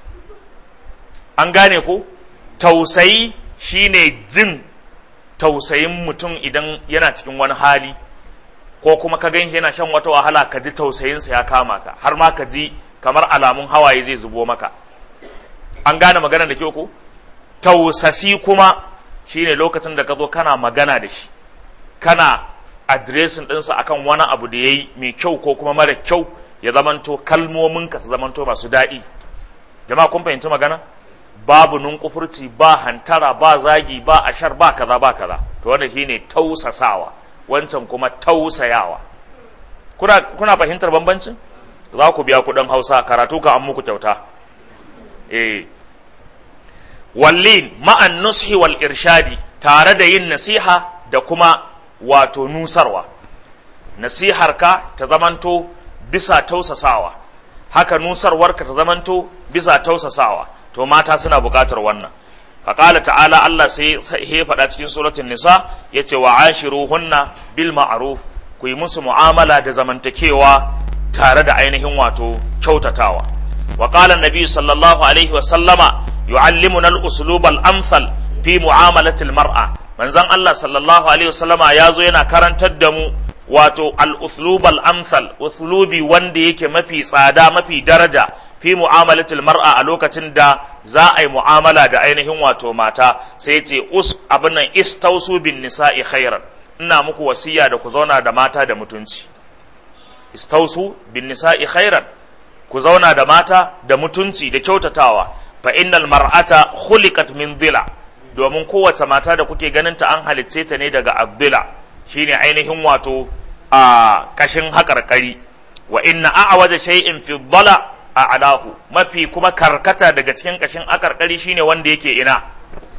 an gane ko tausayi shine jin tausayin mutum idan yana cikin wani hali ko kuma ka gan yana shan wata wahala ka ji tausayinsa ya kama ka har ma ka ji kamar alamun hawaye zai zubo maka an gane magana da kyau ko tausasi kuma shine lokacin da ka zo kana magana da shi kana adiresin ɗinsa akan wani abu da ya yi mai kyau ko kuma mara kyau ya zamanto kalmominka su zamanto masu daɗi jama'a kun fahimci magana babu nunkufurci ba hantara ba zagi ba ashar ba kaza ba kaza to wannan shine tausasawa wancan kuma tausayawa kuna, kuna fahimtar bambancin za ku biya kuɗin hausa karatu ka an muku kyauta eh wallin ma'an nushi wal irshadi tare da yin nasiha da kuma wato nusarwa nasiharka ta zamanto bisa tausasawa haka nusarwarka ta zamanto bisa tausasawa to mata suna buƙatar wannan faƙala ta'ala Allah sai ya faɗa cikin suratul nisa ya ce wa ashiruhunna bil ma'ruf ku yi musu mu'amala da zamantakewa tare da ainihin wato kyautatawa wa qala nabi sallallahu alaihi wa sallama yu'allimuna al-uslub al-amthal fi mu'amalati al-mar'a manzon Allah sallallahu alaihi wa sallama ya zo yana karantar da mu wato al-uslub al-amthal uslubi wanda yake mafi tsada mafi daraja fi mu'amalatil mar'a a lokacin da za a yi mu'amala da ainihin wato mata sai ce us abin nan istausu bin nisa'i khairan ina muku wasiya da ku zauna da mata da mutunci istausu bin nisa'i khairan ku zauna da mata da mutunci da kyautatawa fa innal mar'ata khuliqat min dhila domin kowace mata da kuke ganin ta an halicce ta ne daga abdila shine ainihin wato a kashin haƙarƙari wa inna a'waja shay'in fi dhala a alahu mafi kuma karkata daga cikin kashin akarkari shine wanda yake ina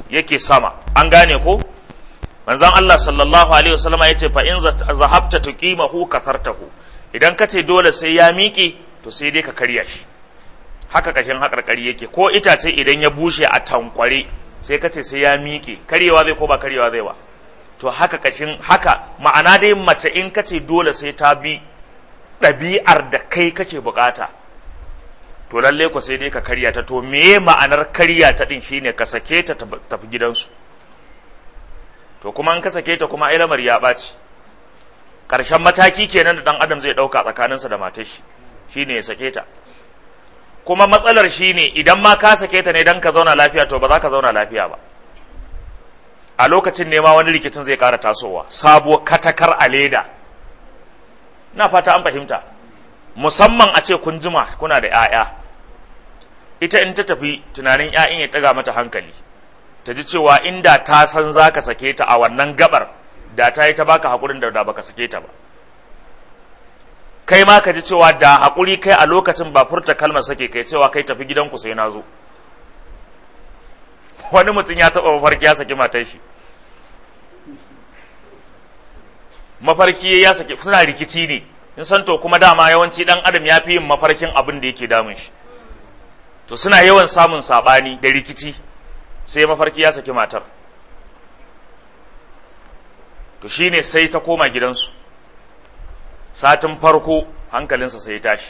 yake sama an gane ko manzon Allah sallallahu alaihi wasallam ya ce fa in zahabta tuqimahu kasartahu idan ka ce dole sai ya miƙe to sai dai ka karya shi haka kashin haƙarƙari yake ko itace idan ya bushe a tankware sai ka ce sai ya miƙe karyewa zai ko ba karyewa zai ba to haka kashin haka ma'ana dai mace in ka ce dole sai ta bi ɗabi'ar da kai kake bukata to lalle ku sai dai ka karya ta to meye ma'anar karya ta din shine ka sake ta tafi gidansu to kuma in ka sake ta kuma ai lamar ya ɓaci ƙarshen mataki kenan da ɗan adam zai ɗauka tsakaninsa da matar shi shine ya sake ta kuma matsalar shine idan ma ka sake ta ne dan ka zauna lafiya to ba za ka zauna lafiya ba a lokacin ne ma wani rikicin zai ƙara tasowa sabuwar katakar a leda na fata an fahimta musamman a ce kun jima kuna da 'ya'ya ita in ta tafi tunanin 'ya'yan ya ɗaga mata hankali ta ji cewa inda ta san za ka sake ta a wannan gabar da ta yi ta baka haƙurin da baka sake ta ba kai ma ka ji cewa da haƙuri kai a lokacin ba furta kalmar sake kai cewa kai tafi gidanku sai na zo wani mutum ya taɓa mafarki ya saki matar shi mafarki ya saki suna rikici ne in san to kuma dama yawanci dan adam ya fi yin mafarkin abin da yake damun shi to suna yawan samun sabani da rikici sai mafarki ya saki matar to shine sai ta koma gidansu satin farko hankalinsa sai ya tashi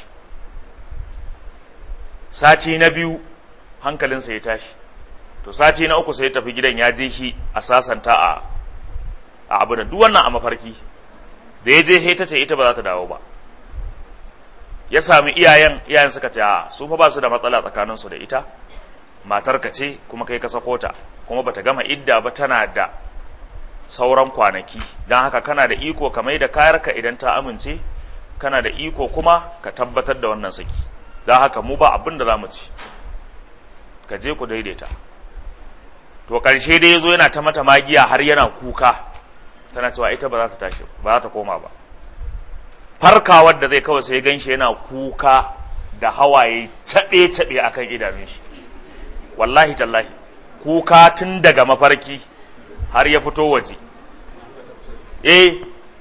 sati na biyu hankalinsa ya tashi to sati na uku sai ya tafi gidan ya je shi a sasanta a a abu da duk wannan a mafarki da ya je ta ce ita ba za ta dawo ba ya sami iyayen iyayen suka ce a su fa ba su da matsala tsakanin su da ita matar ka ce kuma kai ka sako ta kuma bata gama idda ba tana da sauran kwanaki don haka kana da iko ka mai da kayarka idan ta amince kana da iko kuma ka tabbatar da wannan saki don haka mu ba abin da za mu ci ka je ku daidaita to ƙarshe dai ya zo yana ta mata magiya har yana kuka tana cewa ita ba za ta tashi ba za ta koma ba farkawar da zai kawai sai ganshi yana kuka da hawaye caɓe-caɓe a kan idanun shi wallahi tallahi kuka tun daga mafarki har ya fito waje eh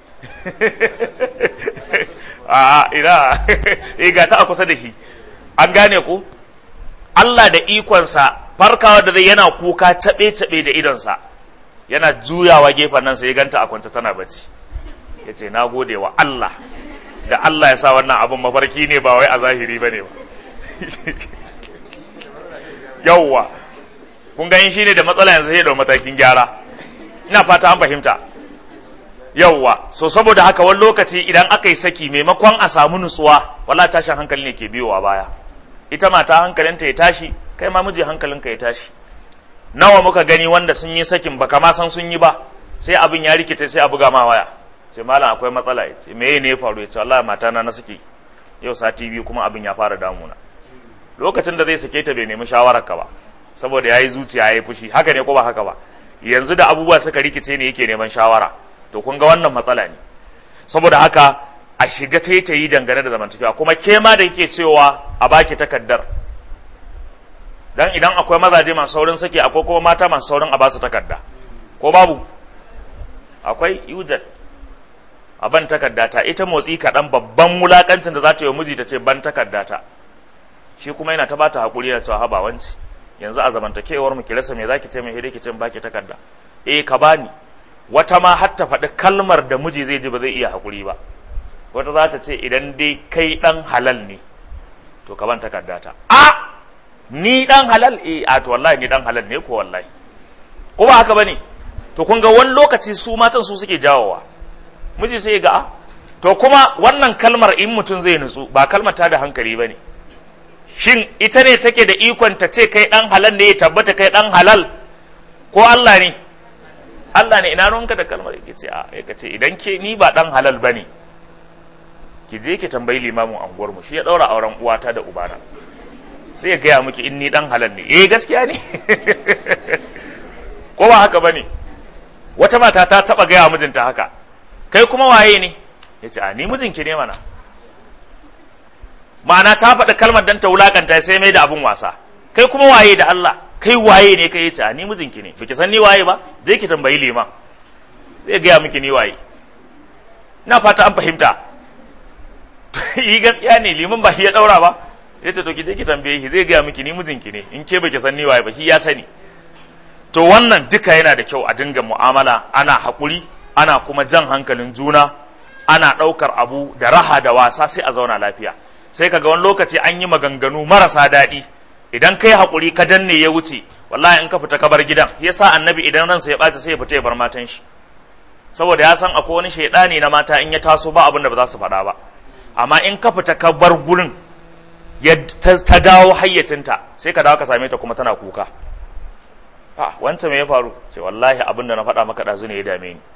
a ina eh ga ta a kusa da shi an gane ku Allah da ikonsa farkawa da zai yana kuka caɓe-caɓe da idonsa yana juyawa gefen nan sai ya ganta a kwanta tana bacci ya ce na gode wa Allah da Allah ya sa wannan abin mafarki ne ba wai a zahiri ba ne ba yauwa kun gani shi ne da matsala yanzu sai da matakin gyara ina fata an fahimta yauwa so saboda haka wani lokaci idan aka yi saki maimakon a samu nutsuwa wala tashin hankali ne ke biyowa baya ita mata hankalinta ya tashi kai ma miji hankalinka ya tashi nawa muka gani wanda sun yi sakin baka ma san sun yi ba sai abin ya rikice sai a buga ma waya sai malam akwai matsala ya ce me ne ya faru ya ce wallahi mata na na saki yau sati biyu kuma abin ya fara damuna lokacin da zai sake ta bai nemi shawarar ka ba saboda yayi zuciya yayi fushi haka ne ko ba haka ba yanzu da abubuwa suka rikice ne yake neman shawara to kun ga wannan matsala ne saboda haka a shiga ta yi dangane da zamantakewa kuma ke ma da yake cewa a baki takaddar dan idan akwai mazaje masu saurin sake akwai kuma mata masu saurin a basu takarda ko babu akwai yujad a ban takarda ta ita motsi kaɗan babban wulakancin da za ta yi miji ta ce ban takarda ta shi kuma yana ta bata hakuri da cewa haba wanci yanzu a zamantakewar mu ki rasa me zaki ce mai hede ki ce baki takarda eh ka bani wata ma har ta faɗi kalmar da miji zai ji ba zai iya hakuri ba wata za ta ce idan dai kai ɗan halal ne to ka ban takarda ta a ni dan halal eh a to wallahi ni dan halal ne ko wallahi ko ba haka bane to kun ga wani lokaci su matan su suke jawowa miji sai ga to kuma wannan kalmar in mutum zai nutsu ba kalmar ta da hankali bane shin ita ne take da ikon ta ce kai dan halal ne ya tabbata kai dan halal ko Allah ne Allah ne ina ruwanka da kalmar yake ce a yake ce idan ke ni ba dan halal bane ki je ki tambayi limamin anguwar mu shi ya daura auren uwata da ubana sai ya gaya miki in ni dan halal ne eh gaskiya ne ko ba haka bane wata mata ta taba gaya mijinta haka kai kuma waye ne ya ce a ni mijinki ne mana ma'ana ta faɗi kalmar dan ta wulakanta sai mai da abin wasa kai kuma waye da Allah kai waye ne kai ta ni mijinki ne baki san ni waye ba zai ki tambayi liman zai gaya miki ni waye na fata an fahimta yi gaskiya ne liman ba shi ya daura ba ya ce to ki je ki tambaye shi zai gaya miki ni mijinki ne in ke baki san ni waye ba shi ya sani to wannan duka yana da kyau a dinga mu'amala ana haƙuri ana kuma jan hankalin juna ana ɗaukar abu da raha da wasa sai a zauna lafiya sai kaga wani lokaci an yi maganganu marasa daɗi idan kai haƙuri ka danne ya wuce wallahi in ka fita ka bar gidan yasa annabi idan ransa ya ɓaci sai ya fita ya bar matan shi saboda ya san akwai wani shaidani na mata in ya taso ba abin da ba za su faɗa ba amma in ka fita ka bar gurin ya ta dawo hayyacinta sai ka dawo ka same ta kuma tana kuka a wancan me ya faru ce wallahi abin da na faɗa maka ɗazu ne ya dame ni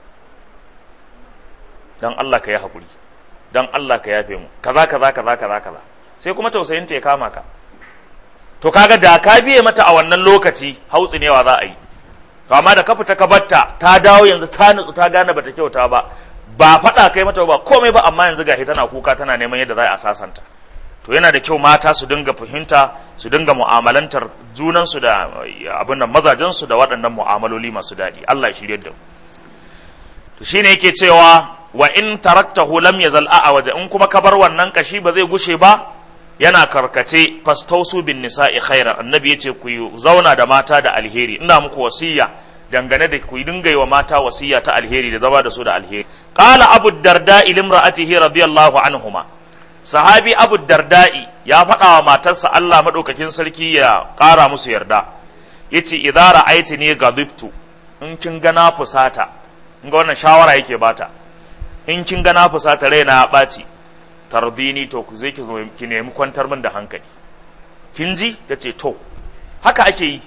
dan Allah ka yi haƙuri dan Allah ka yafe mu kaza kaza kaza kaza kaza sai kuma tausayin ta ya kama ka to kaga da ka biye mata a wannan lokaci hautsinewa za a yi to amma da ka fita ka batta ta dawo yanzu ta nutsu ta gane bata kyauta ba ba faɗa kai mata ba komai ba amma yanzu gashi tana kuka tana neman yadda za a sasanta to yana da kyau mata su dinga fahimta su dinga mu'amalantar junansu da abin nan mazajensu da waɗannan mu'amaloli masu daɗi Allah ya shirye da mu to shine yake cewa wa in taraktahu lam yazal a waje in kuma ka bar wannan kashi ba zai gushe ba yana karkace fastausu bin nisa'i khairan annabi yace ku zauna da mata da alheri ina muku wasiya dangane da ku dinga yi wa mata wasiya ta alheri da zama da su da alheri qala abu darda'i limra'atihi radiyallahu anhuma sahabi abu darda'i ya faɗa wa matarsa Allah madaukakin sarki ya ƙara musu yarda yace idza ra'aytini gadibtu in kin ga na fusata in ga wannan shawara yake bata in kin ga na fusata raina ya ɓaci tarbini to ku zai ki zo ki nemi kwantar min da hankali kin ji ta ce to haka ake yi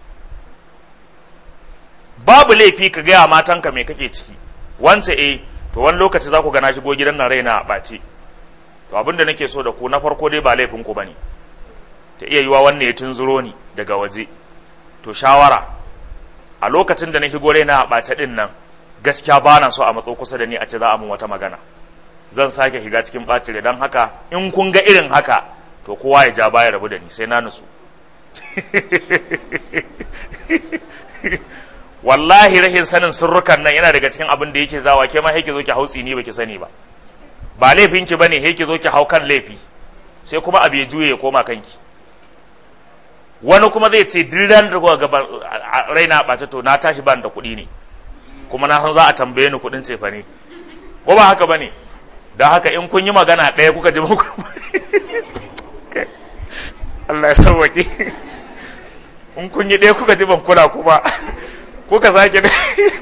babu laifi ka gaya matanka me kake ciki wance eh to wani lokaci za ku gana shigo gidan nan raina a ɓace to abin da nake so da ku na farko dai ba laifin ku bane ta iya yiwa wanne ya tunzuro ni daga waje to shawara a lokacin da na shigo raina a ɓace din nan gaskiya ba na so a matso kusa da ni a ce za a mun wata magana zan sake shiga cikin ɓacin don haka in kun ga irin haka to kowa ya ja baya rabu da ni sai na nutsu wallahi rahin sanin sirrukan nan yana daga cikin abin da yake zawa ke ma yake zo ki hautsi ni baki sani ba ba laifin ki bane yake zo ki hau kan laifi sai kuma abu ya juye ya koma kanki wani kuma zai ce duk ran da ga raina ɓace to na tashi ban da kuɗi ne kuma na san za a tambaye ni kuɗin cefa ne ko ba haka bane don haka in kun yi magana ɗaya kuka ji muku Allah ya sauwaƙe in kun yi ɗaya kuka ji ban kula kuma kuka sake da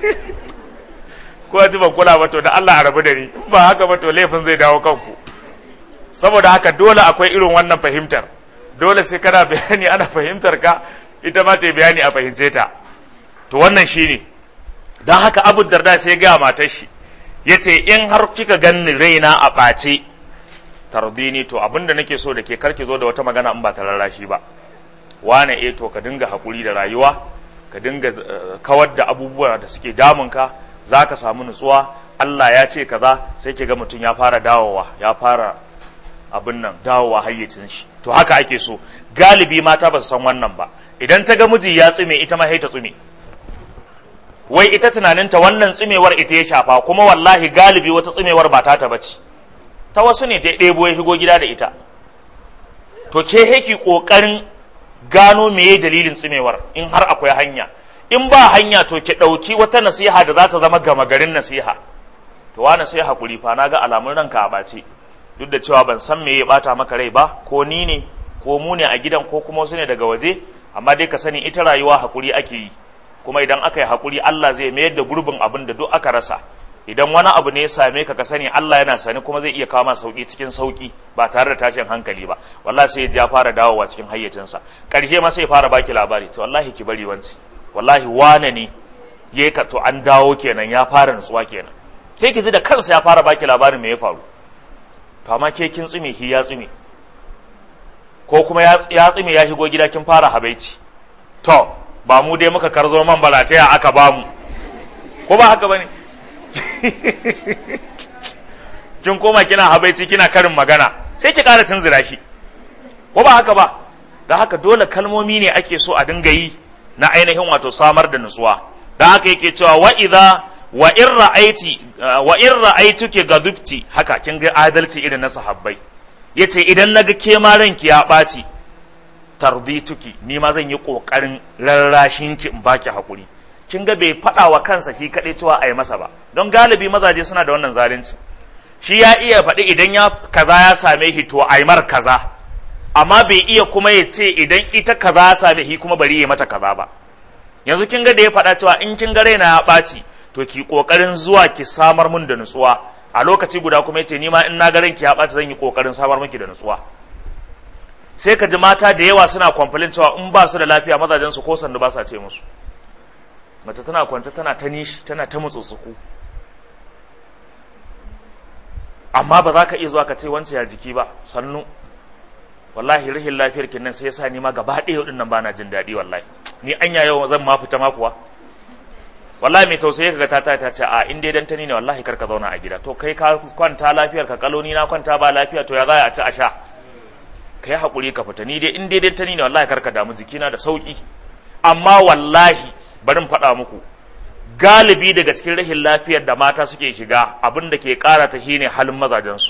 kuka ji ban kula ba to da Allah a rabu da ni ba haka ba to laifin zai dawo kanku saboda haka dole akwai irin wannan fahimtar dole sai kana bayani ana fahimtar ka ita ma ta bayani a fahimce ta to wannan shine don haka abu darda sai ga matar shi ya ce in har kika ganni raina a ɓace tardini to abinda nake so da ke karki zo da wata magana in ba ta rarrashi ba wane eh to ka dinga hakuri da rayuwa ka dinga kawar da abubuwa da suke damunka za ka samu nutsuwa Allah ya ce kaza sai ki ga mutum ya fara dawowa ya fara abin nan dawowa hayyacin shi to haka ake so galibi mata ba su san wannan ba idan ta ga miji ya tsume ita ma sai ta tsume wai ita tunaninta wannan tsumewar ita ya shafa kuma wallahi galibi wata tsumewar ba ta ta bace ta wasu ne ta ɗebo ya shigo gida da ita to ke heki ƙoƙarin gano meye dalilin tsumewar in har akwai hanya in ba hanya to ki ɗauki wata nasiha da za ta zama gama garin nasiha to wani sai haƙuri fa na ga alamun ranka a ɓace duk da cewa ban san me ya ɓata maka rai ba ko ni ne ko mu ne a gidan ko kuma wasu ne daga waje amma dai ka sani ita rayuwa haƙuri ake yi kuma idan aka yi haƙuri Allah zai mayar da gurbin abin da duk aka rasa idan wani abu ne ya same ka ka sani Allah yana sani kuma zai iya kawo ma sauki cikin sauki ba tare da tashin hankali ba wallahi sai ya fara dawowa cikin hayyacinsa karshe ma sai ya fara baki labari to wallahi ki bari wanci wallahi wane ne ya ka to an dawo kenan ya fara nutsuwa kenan sai ki ji da kansa ya fara baki labarin me ya faru to amma ke kin tsume shi ya tsume ko kuma ya tsume ya shigo gida kin fara habaici to ba mu dai muka karzo man balataya aka ba mu ko ba haka bane kin koma kina habaici kina karin magana sai ki ƙara tunzura shi ko ba haka ba da haka dole kalmomi ne ake so a dinga yi na ainihin wato samar da nutsuwa dan haka yake cewa wa idza wa in ra'aiti wa in ra'aituki gadubti haka kin ga adalci irin na sahabbai yace idan naga ke ma ranki ya ɓaci tardituki ni ma zan yi kokarin rarrashin ki in baki hakuri kin ga bai faɗa wa kansa shi kaɗai cewa a yi masa ba don galibi mazaje suna da wannan zalunci shi ya iya faɗi idan ya kaza ya same shi to a yi mar kaza amma bai iya kuma ya ce idan ita kaza ya same shi kuma bari ya mata kaza ba yanzu kin ga da ya faɗa cewa in kin ga raina ya ɓaci to ki kokarin zuwa ki samar mun da nutsuwa a lokaci guda kuma yace ni ma in na ga ranki ya ɓaci zan yi kokarin samar miki da nutsuwa sai ka ji mata da yawa suna kwamfalin cewa in ba su da lafiya mazajen su ko sandu ba sa ce musu mace tana kwanta tana ta nishi tana ta mutsutsuku amma ba za ka iya zuwa ka ce wance ya jiki ba sannu wallahi rihin lafiyar kin nan sai yasa ni ma gaba ɗaya din nan bana jin daɗi wallahi ni anya yau zan ma fita ma kuwa wallahi mai tausayi kaga ta ta ce a in dai dan tani ne wallahi kar ka zauna a gida to kai ka kwanta lafiyar ka kaloni na kwanta ba lafiya to ya za a ci a sha ka yi haƙuri ka fita ni dai in dai dan tani ne wallahi kar ka damu jikina da sauki amma wallahi bari in faɗa muku galibi daga cikin rahin lafiyar da mata suke shiga abin da ke ƙara ta shine halin mazajensu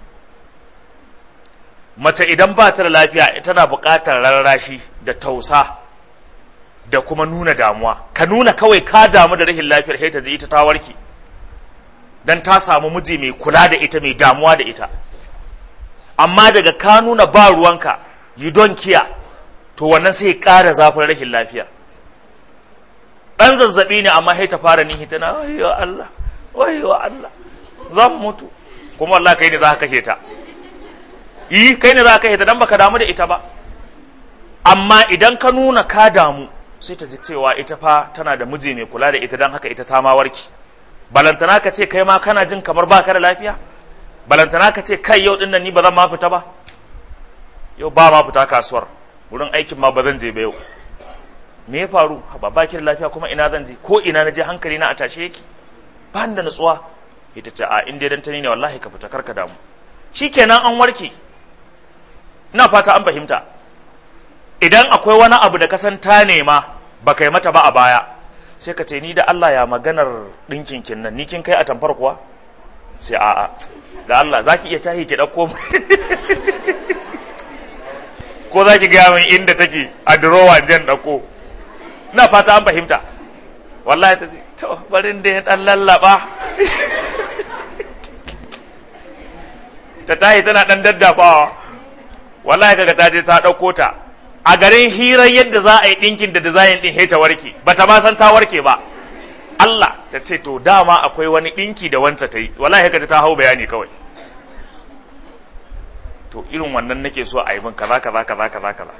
mace idan ba ta da lafiya tana buƙatar rarrashi da tausa da kuma nuna damuwa ka nuna kawai ka damu da rahin lafiyar sai ta ji ita ta warke dan ta samu miji mai kula da ita mai damuwa da ita amma daga ka nuna ba ruwanka you don't care to wannan sai ƙara zafin rahin lafiya ɗan zazzaɓi ne amma sai ta fara nihi tana wayo Allah wayo Allah zan mutu kuma Allah kai ne za ka kashe ta yi kai ne za ka kashe ta dan baka damu da ita ba amma idan ka nuna ka damu sai ta ji cewa ita fa tana da miji mai kula da ita dan haka ita ta ma warki balantana ka ce kai ma kana jin kamar baka da lafiya balantana ka ce kai yau din nan ni ba zan ma fita ba yau ba ma fita kasuwar wurin aikin ma ba zan je ba yau me ya faru ba baki da lafiya kuma ina zan je ko ina na je hankali na a tashe yake ba da nutsuwa ita ce a in dai dan tani ne wallahi ka fita karka damu shikenan an warke ina fata an fahimta idan akwai wani abu da ka san ta nema ba kai mata ba a baya sai ka ce ni da Allah ya maganar ɗinkin kin nan ni kin kai a tamfar kuwa sai a'a da Allah zaki iya tahi ki ɗauko ko za ki gaya min inda take a durowa jan ɗauko na fata an fahimta wallahi ta to barin da ya dan lallaba ta tahi tana dan daddafawa wallahi kaga ta je ta dauko ta a garin hirar yadda za a yi dinkin da design din ta warke bata ma san ta warke ba Allah ta ce to dama akwai wani dinki da wanta ta yi wallahi kaga ta hau bayani kawai to irin wannan nake so a yi min kaza kaza kaza kaza kaza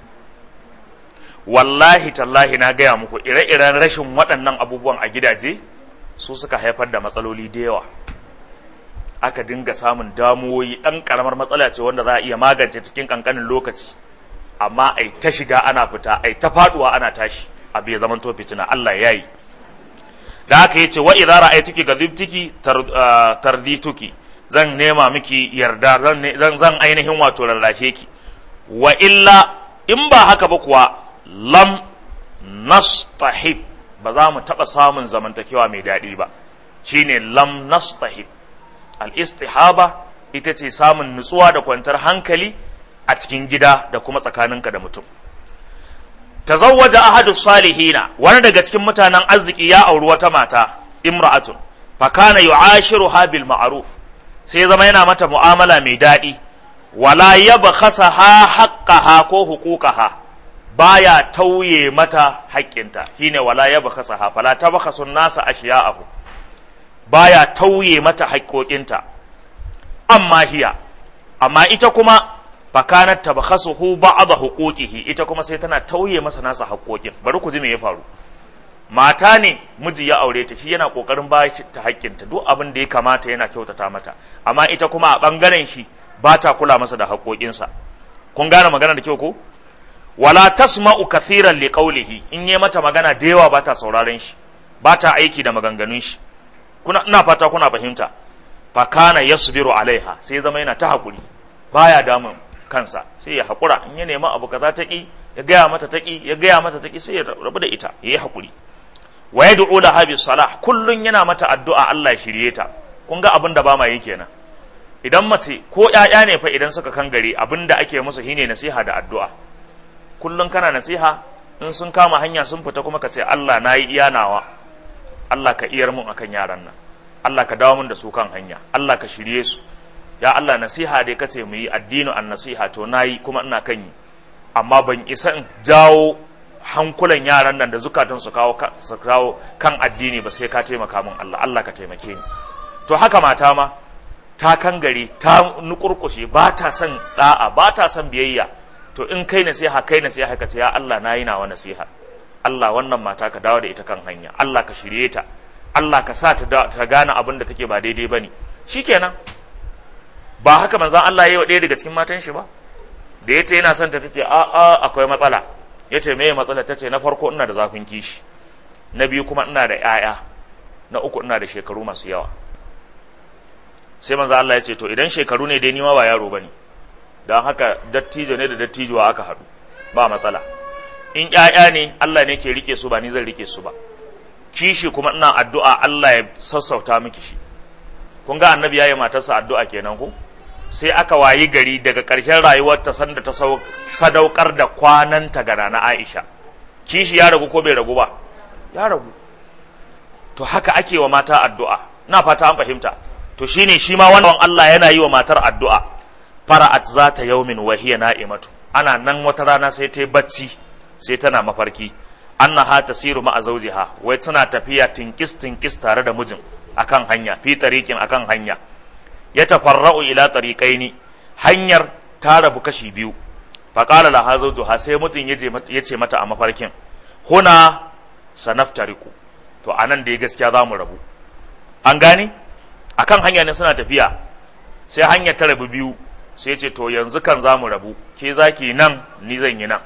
wallahi tallahi na gaya muku ire-iren rashin waɗannan abubuwan a gidaje su suka haifar da matsaloli da yawa aka dinga samun damuwoyi ɗan ƙaramar matsala ce wanda za a iya magance cikin ƙanƙanin lokaci amma ai ta shiga ana fita ai ta faɗuwa ana tashi abu ya zama fitina Allah ya yi da haka yace wa idza ra'aytuki gadibtiki tardituki zan nema miki yarda zan zan ainihin wato rarrashe ki wa illa in ba haka ba kuwa lam nastahib ba za mu taɓa samun zamantakewa mai daɗi ba shine lam nastahib al-istihaba ita ce samun nutsuwa da kwantar hankali a cikin gida da kuma tsakaninka da mutum tazawwaja ahadu salihina wani daga cikin mutanen arziki ya auri wata mata imra'atun fa kana yu'ashiruha bil ma'ruf sai zama yana mata mu'amala mai daɗi wala yabkhasaha haqqaha ko huquqaha baya tauye mata haƙƙinta shine wala yabkhasaha fala tabkhasun nasa ashiya'ahu baya tauye mata haƙƙoƙinta amma hiya amma ita kuma fakanat tabkhasuhu ba'd huquqihi ita kuma sai tana tauye masa nasa haƙƙoƙin bari ku ji me ya faru mata ne miji ya aure ta shi yana kokarin ba ta haƙƙinta duk abin da ya kamata yana kyautata mata amma ita kuma a bangaren shi ba ta kula masa da haƙƙoƙinsa kun gane magana da kyau ko wala tasma'u kathiran li qawlihi in yi mata magana da yawa ba ta sauraron shi ba ta aiki da maganganun shi kuna ina fata kuna fahimta fa kana yasbiru alaiha sai zama yana ta hakuri baya damun kansa sai ya hakura in ya nemi abu kaza ta ki ya gaya mata taki ya gaya mata taki sai ya rabu da ita yayi hakuri wa yad'u laha bis salah kullun yana mata addu'a Allah ya shirye ta kun ga abin da ba ma yi kenan idan mace ko ƴaƴa ne fa idan suka kan gari abin da ake musu shine nasiha da addu'a kullun kana nasiha in sun kama hanya sun fita kuma ka ce Allah nayi iya nawa Allah ka iyar mun akan yaran nan Allah ka dawo mun da su kan hanya Allah ka shirye su ya Allah nasiha dai kace mu yi addinu an nasiha to nayi kuma ina kan yi amma ban isa in jawo hankulan yaran nan da zukatan su kawo su kawo kan addini ba sai ka taimaka min Allah Allah ka taimake ni to haka mata ma ta kan gari ta nukurkushe ba ta son da'a ba ta son biyayya to in kai nasiha kai nasiha ka ce ya Allah nayi nawa nasiha Allah wannan mata ka dawo da ita kan hanya Allah ka shirye ta Allah ka sa ta ta gane abin da take ba daidai bane shikenan ba haka manzon Allah yayi wa ɗaya daga cikin matan shi ba da yace yana son ta tace a a akwai matsala yace me matsala tace na farko ina da zafin kishi na biyu kuma ina da 'ya'ya na uku ina da shekaru masu yawa sai manzo Allah ya ce to idan shekaru ne dai ni ma ba yaro bane dan haka dattijo ne da dattijuwa aka haɗu ba matsala in ƴaƴa ne Allah ne ke rike su ba ni zan rike su ba kishi kuma ina addu'a Allah ya sassauta miki shi kun ga annabi yayi matarsa addu'a kenan ko sai aka wayi gari daga ƙarshen rayuwarta sanda ta sadaukar da kwananta ga na Aisha kishi ya ragu ko bai ragu ba ya ragu to haka ake wa mata addu'a na fata an fahimta to shine shi ma wannan Allah yana yi wa matar addu'a fara'at za ta yaumin wa hiya na'imatu ana nan wata rana sai ta yi bacci sai tana mafarki annaha tasiru ma'a zawjiha wai tana tafiya tinkis tinkis tare da mijin akan hanya fi tariqin akan hanya ya tafarra'u ila tariqaini hanyar ta rabu kashi biyu fa qala laha zawjuha sai mutum ya ce mata a mafarkin huna sanaftariku to anan da gaskiya za mu rabu an gane akan hanya ne suna tafiya sai hanyar ta rabu biyu sai ce to yanzu kan za mu rabu ke zaki nan ni zan yi nan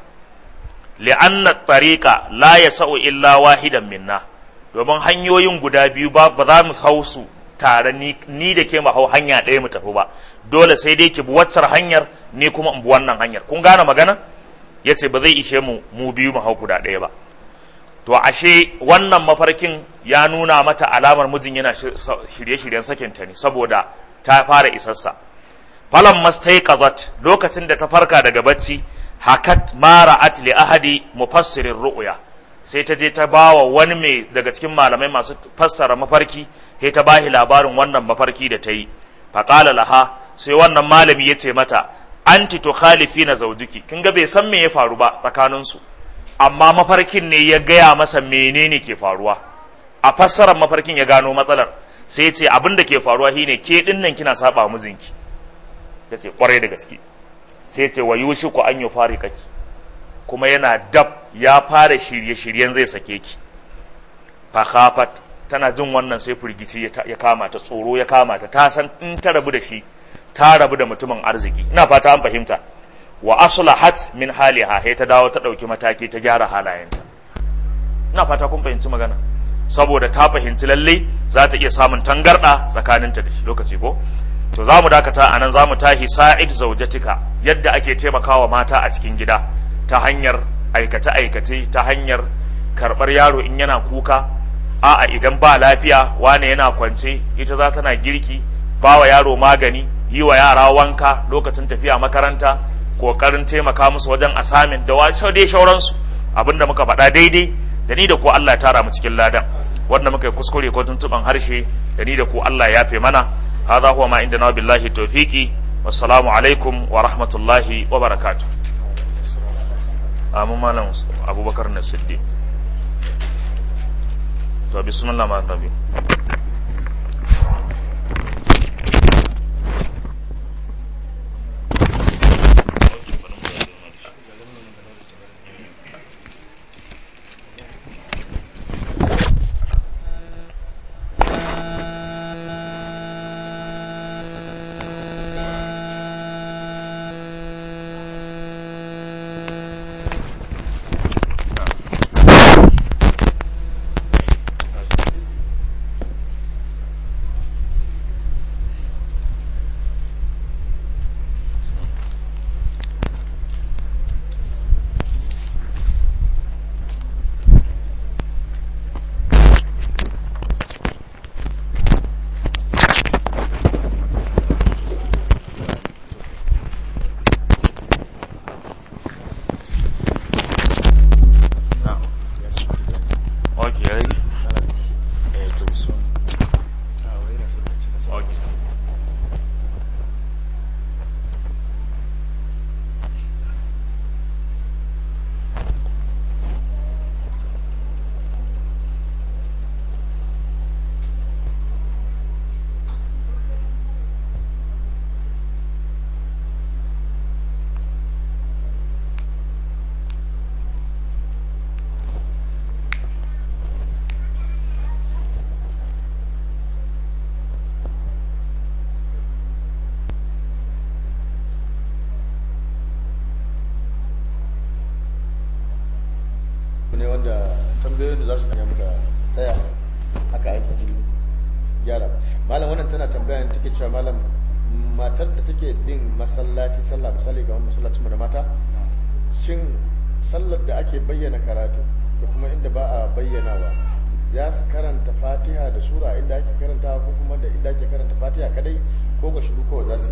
li'anna tariqa la yasa'u illa wahidan minna domin hanyoyin guda biyu ba ba za mu hau su tare ni, ni da ke mu hau hanya ɗaya mu tafi ba dole sai dai ki bi waccar hanyar ni kuma in bi wannan hanyar kun gane magana yace ba zai ishe mu mu biyu mu hau guda ɗaya ba to ashe wannan mafarkin ya nuna mata alamar mijin yana shirye-shiryen sakinta ne saboda ta fara isassa falan mastaiqazat lokacin da ta farka daga bacci hakat mara'at li ahadi mufassirin ru'ya sai ta je ta bawa wani mai daga cikin malamai masu fassara mafarki sai ta bahi labarin wannan mafarki da ta yi faqala laha sai wannan malami ya ce mata anti tukhalifina zawjiki kin ga bai san me ya faru ba tsakaninsu amma mafarkin ne ya gaya masa menene ke faruwa a fassarar mafarkin ya gano matsalar sai ya ce abin da ke faruwa shine ke din nan kina saba mijinki ya ce kwarai da gaske sai ya ce wa yushi ku an yi fari kaki kuma yana dab ya fara shirye-shiryen zai sake ki fakhafat tana jin wannan sai firgici ya kama ta tsoro ya kama ta ta san in ta rabu da shi ta rabu da mutumin arziki ina fata an fahimta wa aslahat min haliha sai ta dawo ta ɗauki mataki ta gyara halayenta ina fata kun fahimci magana saboda ta fahimci lalle za ta iya samun tangarɗa tsakaninta da shi lokaci ko to za mu dakata a nan za mu tahi sa'id zaujatika yadda ake taimakawa mata a cikin gida ta hanyar aikace-aikace ta hanyar karɓar yaro in yana kuka a'a idan ba lafiya wane yana kwance ita za tana girki ba wa yaro magani yi wa yara wanka lokacin tafiya makaranta kokarin taimaka musu wajen asamin da wasu dai shauransu abinda muka faɗa daidai da ni da ku Allah ya tara mu cikin ladan wanda muka yi kuskure ko tuntuban harshe da ni da ku Allah ya yafe mana hadha huwa ma indana billahi tawfiqi wassalamu alaikum wa rahmatullahi wa barakatuh amin malam abubakar na siddi to bismillah ma nabi ne wanda tambayoyin da za su hanya muka tsaya haka aiki gyara malam wannan tana tambaya ne take cewa malam matar da take bin masallaci sallah misali ga masallacin mu da mata shin sallar da ake bayyana karatu da kuma inda ba a bayyanawa za su karanta fatiha da sura inda ake karanta ko kuma da inda ake karanta fatiha kadai ko ga shiru kawai za su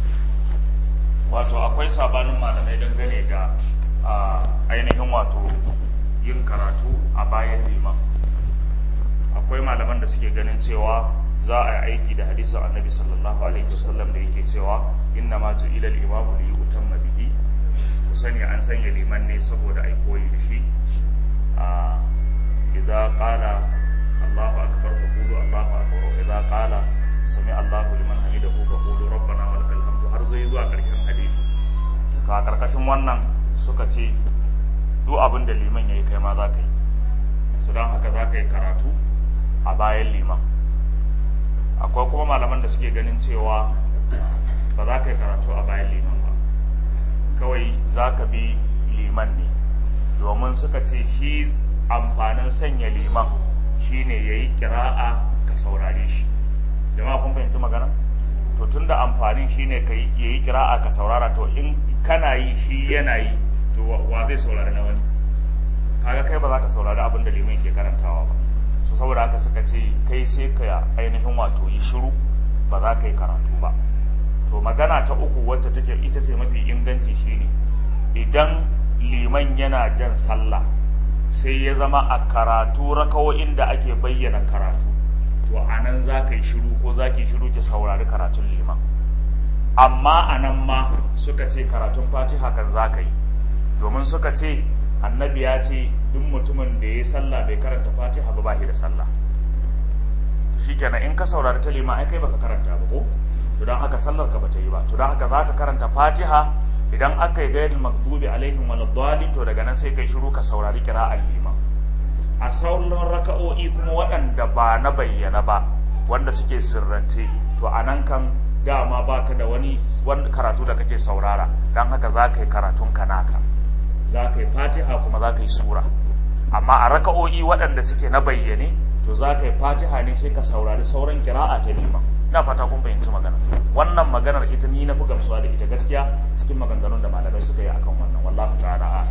wato akwai sabanin malamai dangane da a, ainihin wato yin karatu a bayan liman akwai malaman da suke ganin cewa za a yi aiki da hadisin annabi sallallahu alaihi wasallam da yake cewa inna ma ju'ila al-imamu li yutamma bihi ku sani an sanya liman ne saboda ai koyi da shi a idza qala Allahu akbar fa qulu Allahu akbar wa idza qala sami Allahu liman hamidahu fa qulu rabbana wa lakal hamdu har zai zuwa karshen hadisi ka karkashin wannan suka ce duk abin da liman yayi kai ma za ka yi su don haka za ka yi karatu a bayan liman akwai kuma malaman da suke ganin cewa ba za ka yi karatu a bayan liman ba kawai za ka bi liman ne domin suka ce shi amfanin sanya liman shine ya yi kira'a ka saurare shi jama'a kun fahimci magana to tun da amfanin shine ka ya yi kira'a ka saurara to in kana yi shi yana yi to wa wa zai saurari na wani kaga kai ba za ka saurari abin da liman ke karantawa ba so saboda haka suka ce kai sai ka ainihin wato yi shiru ba za ka yi karatu ba to magana ta uku wacce take ita ce mafi inganci shine idan liman yana jan sallah sai ya zama a karatu rakawo'in da ake bayyana karatu to a nan za ka yi shiru ko za ki shiru ki saurari karatun liman amma a nan ma suka ce karatun fatiha kan za ka yi domin suka ce annabi ya ce duk mutumin da ya yi sallah bai karanta fatiha ba ba shi da sallah shikenan in ka saurari ta liman ai kai baka karanta ba ko to don haka sallar ka bata yi ba to don haka za ka karanta fatiha idan aka yi gairil makdubi alaihim waladdallin to daga nan sai kai shiru ka saurari kira'ar liman a sauran raka'o'i kuma waɗanda ba na bayyana ba wanda suke sirrance to a nan kan dama baka da wani wani karatu da kake saurara don haka za ka yi karatun ka naka za ka yi fatiha kuma za ka yi sura amma a raka'o'i waɗanda suke na bayyane to za ka yi fatiha ne sai ka saurari sauran kira'a ta liman ina fata kun fahimci magana wannan maganar ita ni na fi gamsuwa da ita gaskiya cikin maganganun da malamai suka yi akan wannan wallahu ta'ala a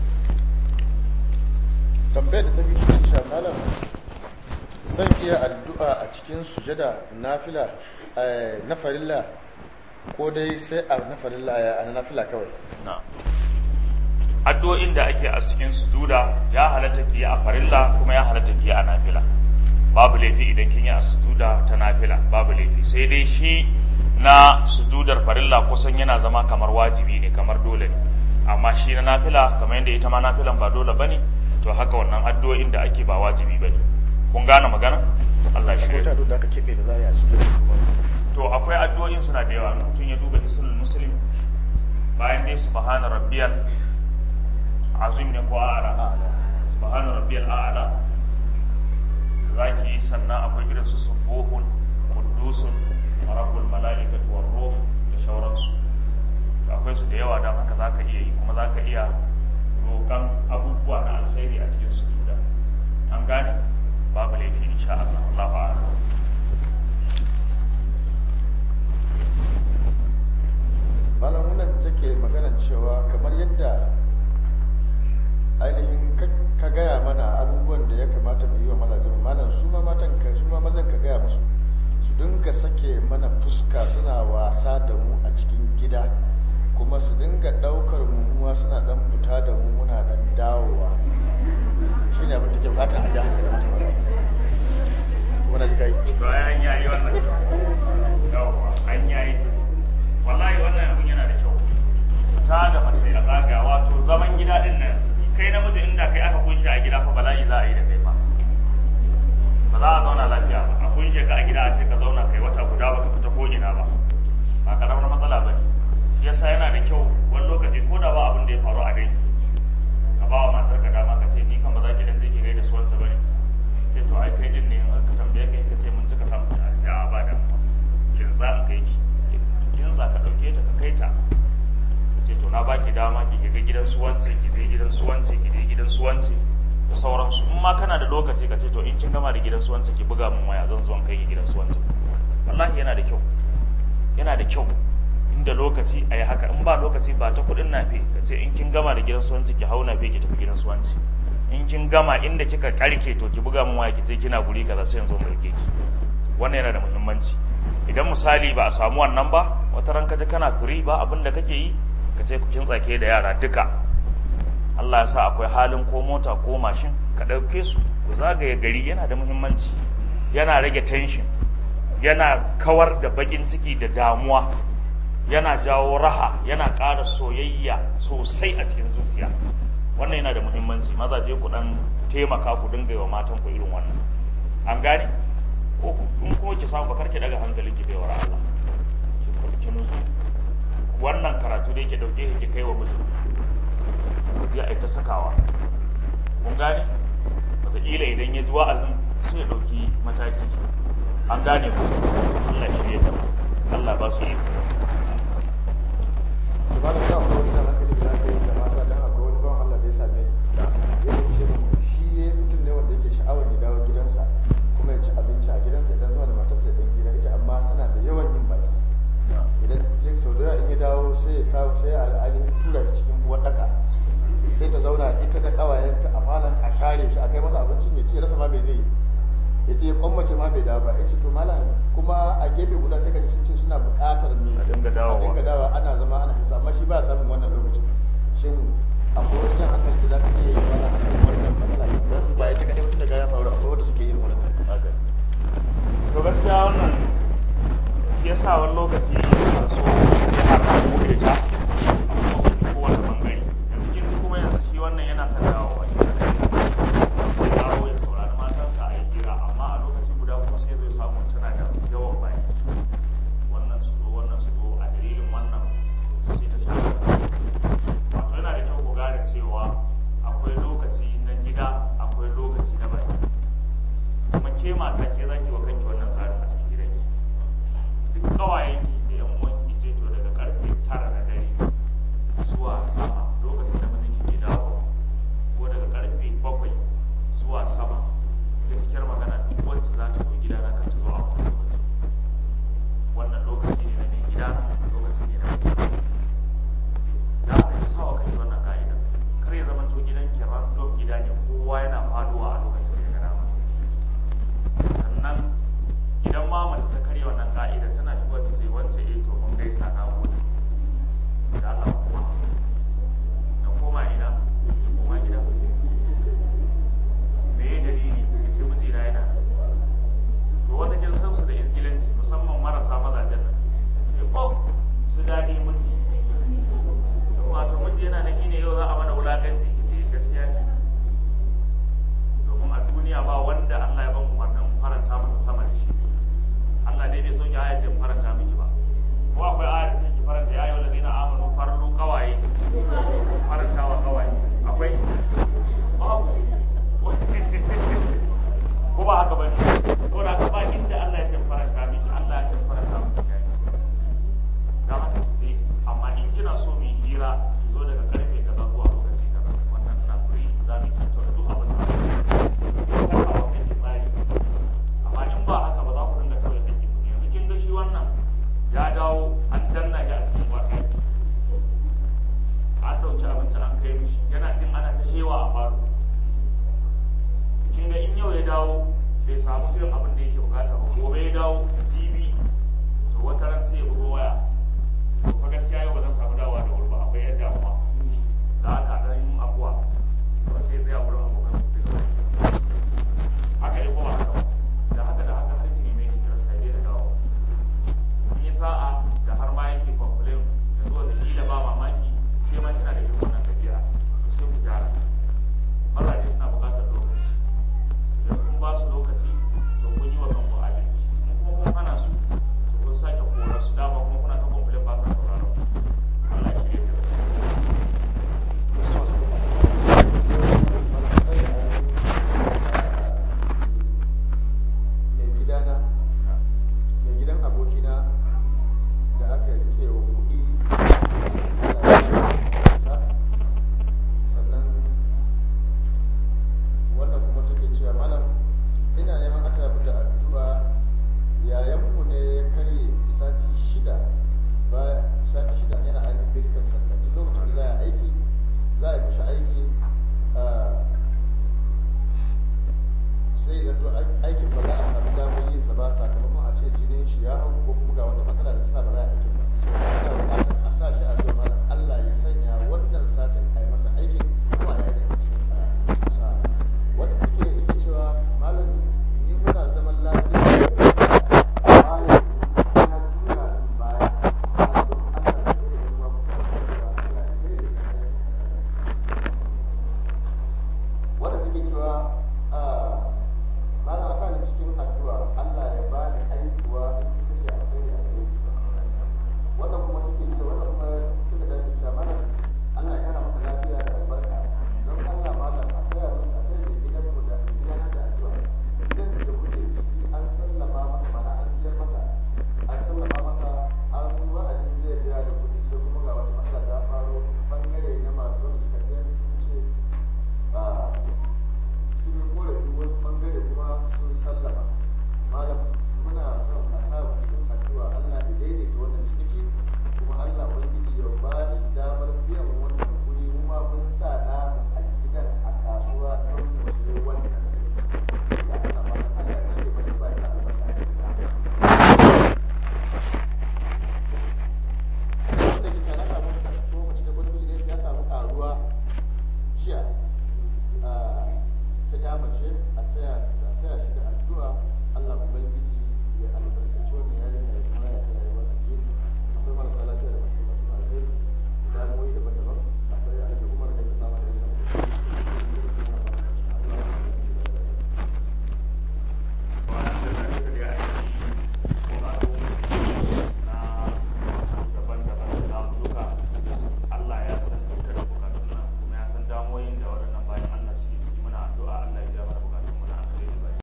tambayar da ta fi cikin cewa malam zan iya addu'a a cikin sujada nafila eh, na farilla ko dai sai a na farilla a na nafila kawai na addu'o'in da ake a cikin sujuda ya halatta ki yi a farilla kuma ya halatta ki yi a nafila babu laifi idan kin yi a sujuda ta nafila babu laifi sai dai shi na sujudar farilla kusan yana zama kamar wajibi ne kamar dole ne amma shi na nafila kamar yadda ita ma nafilan ba dole bane to haka wannan addu'o'in da ake ba wajibi bane kun gane magana Allah shi ko ta da aka keɓe da za a yi a sujada kuma to akwai addu'o'in suna da yawa mutum ya duba hisnul muslim bayan dai subhana rabbiyal azim ne ko a'la subhana rabbiyal a'la zaki yi sannan akwai irin su subuhun quddusun rabbul malaikatu war ruh da shauransu akwai su da yawa don haka zaka iya yi kuma zaka iya roƙan abubuwa na alkhairi a cikin sujuda an gane babu laifi insha Allah Allahu a'lam malam wannan take maganar cewa kamar yadda ainihin ka- ka gaya mana abubuwan da ya kamata mu yi wa mazajen malam su ma matan ka su ma mazan ka gaya musu su dinga sake mana fuska suna wasa da mu a cikin gida kuma su dinga daukar mu muwa suna dan fita da mu muna dan dawowa shine abin da ke bukata a jihar da mata kuma na ji kai to ai an yayi wannan yawwa an yayi wallahi wannan abin yana da kyau ta da mace a zaga wato zaman gida din nan kai namiji inda kai aka kunshe a gida fa bala'i za a yi da kai fa ba za a zauna lafiya ba a kunshe ka a gida a ce ka zauna kai wata guda ba ka fita ko ina ba ba karamar matsala ba ne shi yasa yana da kyau wani lokaci ko da ba abin da ya faru a dai ka ba wa matar ka dama ka ce ni kan ba za ki dan je ki gaida su wanta ba ne ce to ai kai din ne in aka tambaye ka ka ce mun cika samu da ba da kin za in kai ki kin za ka dauke ta ka kai ta ce to na baki dama ki ga gidan su wance ki je gidan su wance ki je gidan su wance da sauransu in ma kana da lokaci ka ce to in kin gama da gidan suwanci ki buga min waya zan zo in kai ki gidan suwanci wallahi yana da kyau yana da kyau inda lokaci a yi haka in ba lokaci ba ta kuɗin nafe ka ce in kin gama da gidan suwanci ki hau nafe ki tafi gidan suwanci in kin gama inda kika karke to ki buga min waya ki ce kina guri kaza sai yanzu mulke ki wannan yana da muhimmanci idan misali ba a samu wannan ba wata ran ka ji kana firi ba abin da kake yi ka ce ku kintsake da yara duka Allah ya sa akwai halin ko mota ko mashin ka ɗauke su ku zagaye gari yana da muhimmanci yana rage tension yana kawar da bakin ciki da damuwa yana jawo raha yana ƙara soyayya sosai a cikin zuciya wannan yana da muhimmanci mazaje ku dan taimaka ku dinga yi wa matan ku irin wannan an gane ko in kuma ki samu bakar ki daga hankalin ki bai wa Allah ki ki nutsu wannan karatu da yake dauke ki kai wa mijin ya ai ta sakawa kun gane wataƙila idan ya ji wa'azin sai ya ɗauki mataki an gane ku Allah shi ya Allah ba su yi to ba da sa ko wani zan hankali da zaka yi da mata dan akwai wani bawan Allah da ya same ni ya ce mun shi ya mutum ne wanda yake sha'awar ya dawo gidansa kuma ya ci abinci a gidansa idan zuwa da matarsa ya dan gida ita amma suna da yawan yin baki idan je sau da yawa in ya dawo sai ya samu sai ya ainihin tura shi cikin uwar daka sai ta zauna ita da kawayenta a falon a share shi a kai masa abincin ya ce rasa ma me zai yi ya ce kwammace ma bai dawo ba ya ce to malam kuma a gefe guda sai ka ji sun ce suna buƙatar me A dinga dawowa. a dinga dawowa ana zama ana hito amma shi ba samun wannan lokacin shin akwai wani jan hankali da za ka iya yi mana a kan wannan matsala ne ba ita kaɗai mutum da ya faru akwai wanda suke yin wannan haka to gaskiya wannan shi yasa wani lokaci yana so ya haɗa mu da ita a kowane bangare yanzu kin ji kuma yanzu shi wannan yana son dawowa ya dawo ya saurari matansa a yi hira amma a lokaci guda kuma sai zai samu tana da yawan baki wannan su zo wannan su zo a dalilin wannan sai ta shafa wato yana da kyau ku gane cewa akwai lokaci na gida akwai lokaci na baki kuma ke mata ke zaki wa kanki wannan tsarin a cikin gidanki duk kawayen ki da yan uwan ki ce to daga karfe tara na dare zuwa sama lokacin da mijinki ke dawo ko daga karfe bakwai zuwa sama gaskiyar magana duk wacce za ta zo gida na kan ta zo a wannan lokaci wannan lokaci ne na mai gida lokaci ne na mijin da aka yi sawa kanki wannan ka'ida kar ya zama to gidan ki random gida ne kowa yana faduwa a lokacin da ya ga dama sannan idan ma mace ta karya wannan ka'idar tana shigo ta ce wance eh to mun gaisa na gode da Allah kuma na koma ina ki koma gida me ya dalili ya ce mijina yana to wata kin san su da izgilanci musamman marasa mazajen nan ce oh su daɗi miji wato miji yana nan ne yau za a mana wulakanci ce gaskiya ne domin a duniya ba wanda Allah ya ban umarnin faranta masa sama da shi Allah dai bai so ki aya ce in faranta miki ba ko akwai aya da take faranta ya ayyuhal ladina amanu farlu qawaye faranta wa qawaye akwai babu ko ba haka bane ko da haka ba inda Allah ya ce in faranta miki Allah ya ce in faranta miki dan haka ki amma in kina so mu yi hira ki zo daga karfe kaza zuwa lokaci kaza wannan na free za mu tattauna duk abin da ya saka wa kai tsari amma in ba haka ba za ku dinga kawai kake yanzu kin ga shi wannan ya dawo an danna shi a cikin wata an dauki abinci an kai mishi yana jin ana ta shewa a falo kin ga in yau ya dawo bai samu irin abin da yake bukata ba gobe ya dawo jibi to wata ran sai ya bugo waya to fa gaskiya yau ba zan samu dawowa da wuri ba akwai yadda damuwa